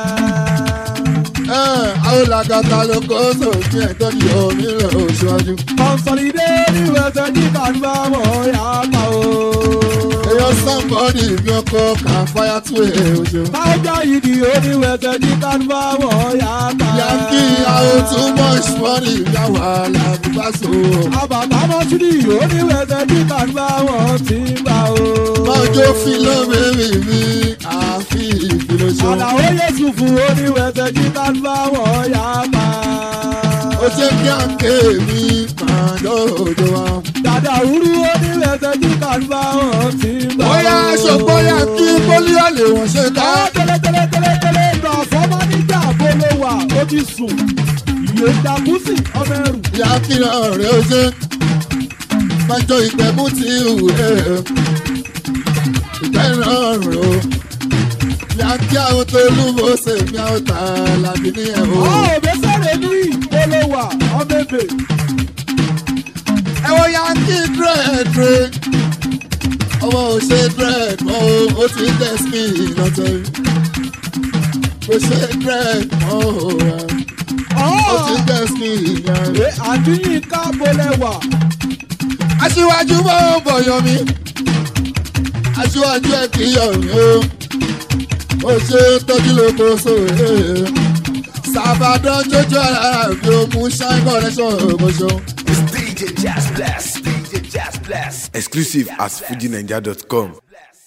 àwọn làgàtà ló kó sófin ẹ̀tọ́ ní omi rẹ̀ òṣùwájú. kọ̀ǹsọ̀lìdé oníwẹ̀bẹ̀ nígbà nígbà ọ̀hún yà á pa o. èèyàn sàǹbọ̀dì mi ọkọ̀ kà fáyà tó ẹ̀ òjò. tájà yìí ni oníwẹ̀bẹ̀ ní kánúbà ọ̀hún yà á pa. yankí àwọn too much money yàwó alábùbáṣọ. àbàbà mọ́túnì oníwẹ̀bẹ̀ ní kánúbà ọ̀hún ti ń gbà o. mọ́jọ́ fílọ́mẹ́rì mi àfi ìfìlọ́ṣọ́. àlàó yéṣu fún oníwẹ̀bẹ̀ ní kánúbà ọ̀hún yà á pa. ó jẹ́ kí àǹkè mi máa lọ́dọ̀ wa. dàdà wúrú oníwẹ̀bẹ̀ ní kánúbà ọ̀hún ti ń gbà o. bóyá ṣògbọ́n yankí pólíò lè wọ́n ṣe ká. ọ̀ tẹ́lẹ̀tẹ́lẹ̀tẹ́lẹ̀ lọ fọ́mọ́ níjà bolo wà ó ti sùn. ìyè dàkúsì ọmọ ẹrù. yankí náà rẹ̀ ó ṣe. májọ ìgbẹ́mú ti hù ẹ́. ìgbẹ́ náà rẹ̀ ó. yankí àwọn tó lúwo ṣèmi àwọn tà lábí ní ẹ̀ o. ọ̀ òbẹ́sẹ̀rẹ̀ ní bolo wà ọmọ ẹbẹ̀. ẹ wo yankí dírẹ̀dírẹ̀. ọmọ ò ṣe dírẹ̀d mọ́ o ó ti tẹ̀ skin lọ́tọ̀ yìí. kò ṣe dírẹ̀d mọ́ o ó ti tẹ̀ skin yẹn. Ẹ àdúyìn ká bolẹ̀ wà. aṣíwájú bọ́ bọ̀yọ̀ mi aṣíwájú ẹ̀ kì í yọ̀ mí o ó ṣe tọ́jú lóko sóòrè sàbàdàn jójó ara mi ò mú ṣáì connection ògbóṣó. It's DJ Jazz Blast. DJ Jazz Blast. Exclusive at fujinaija.com.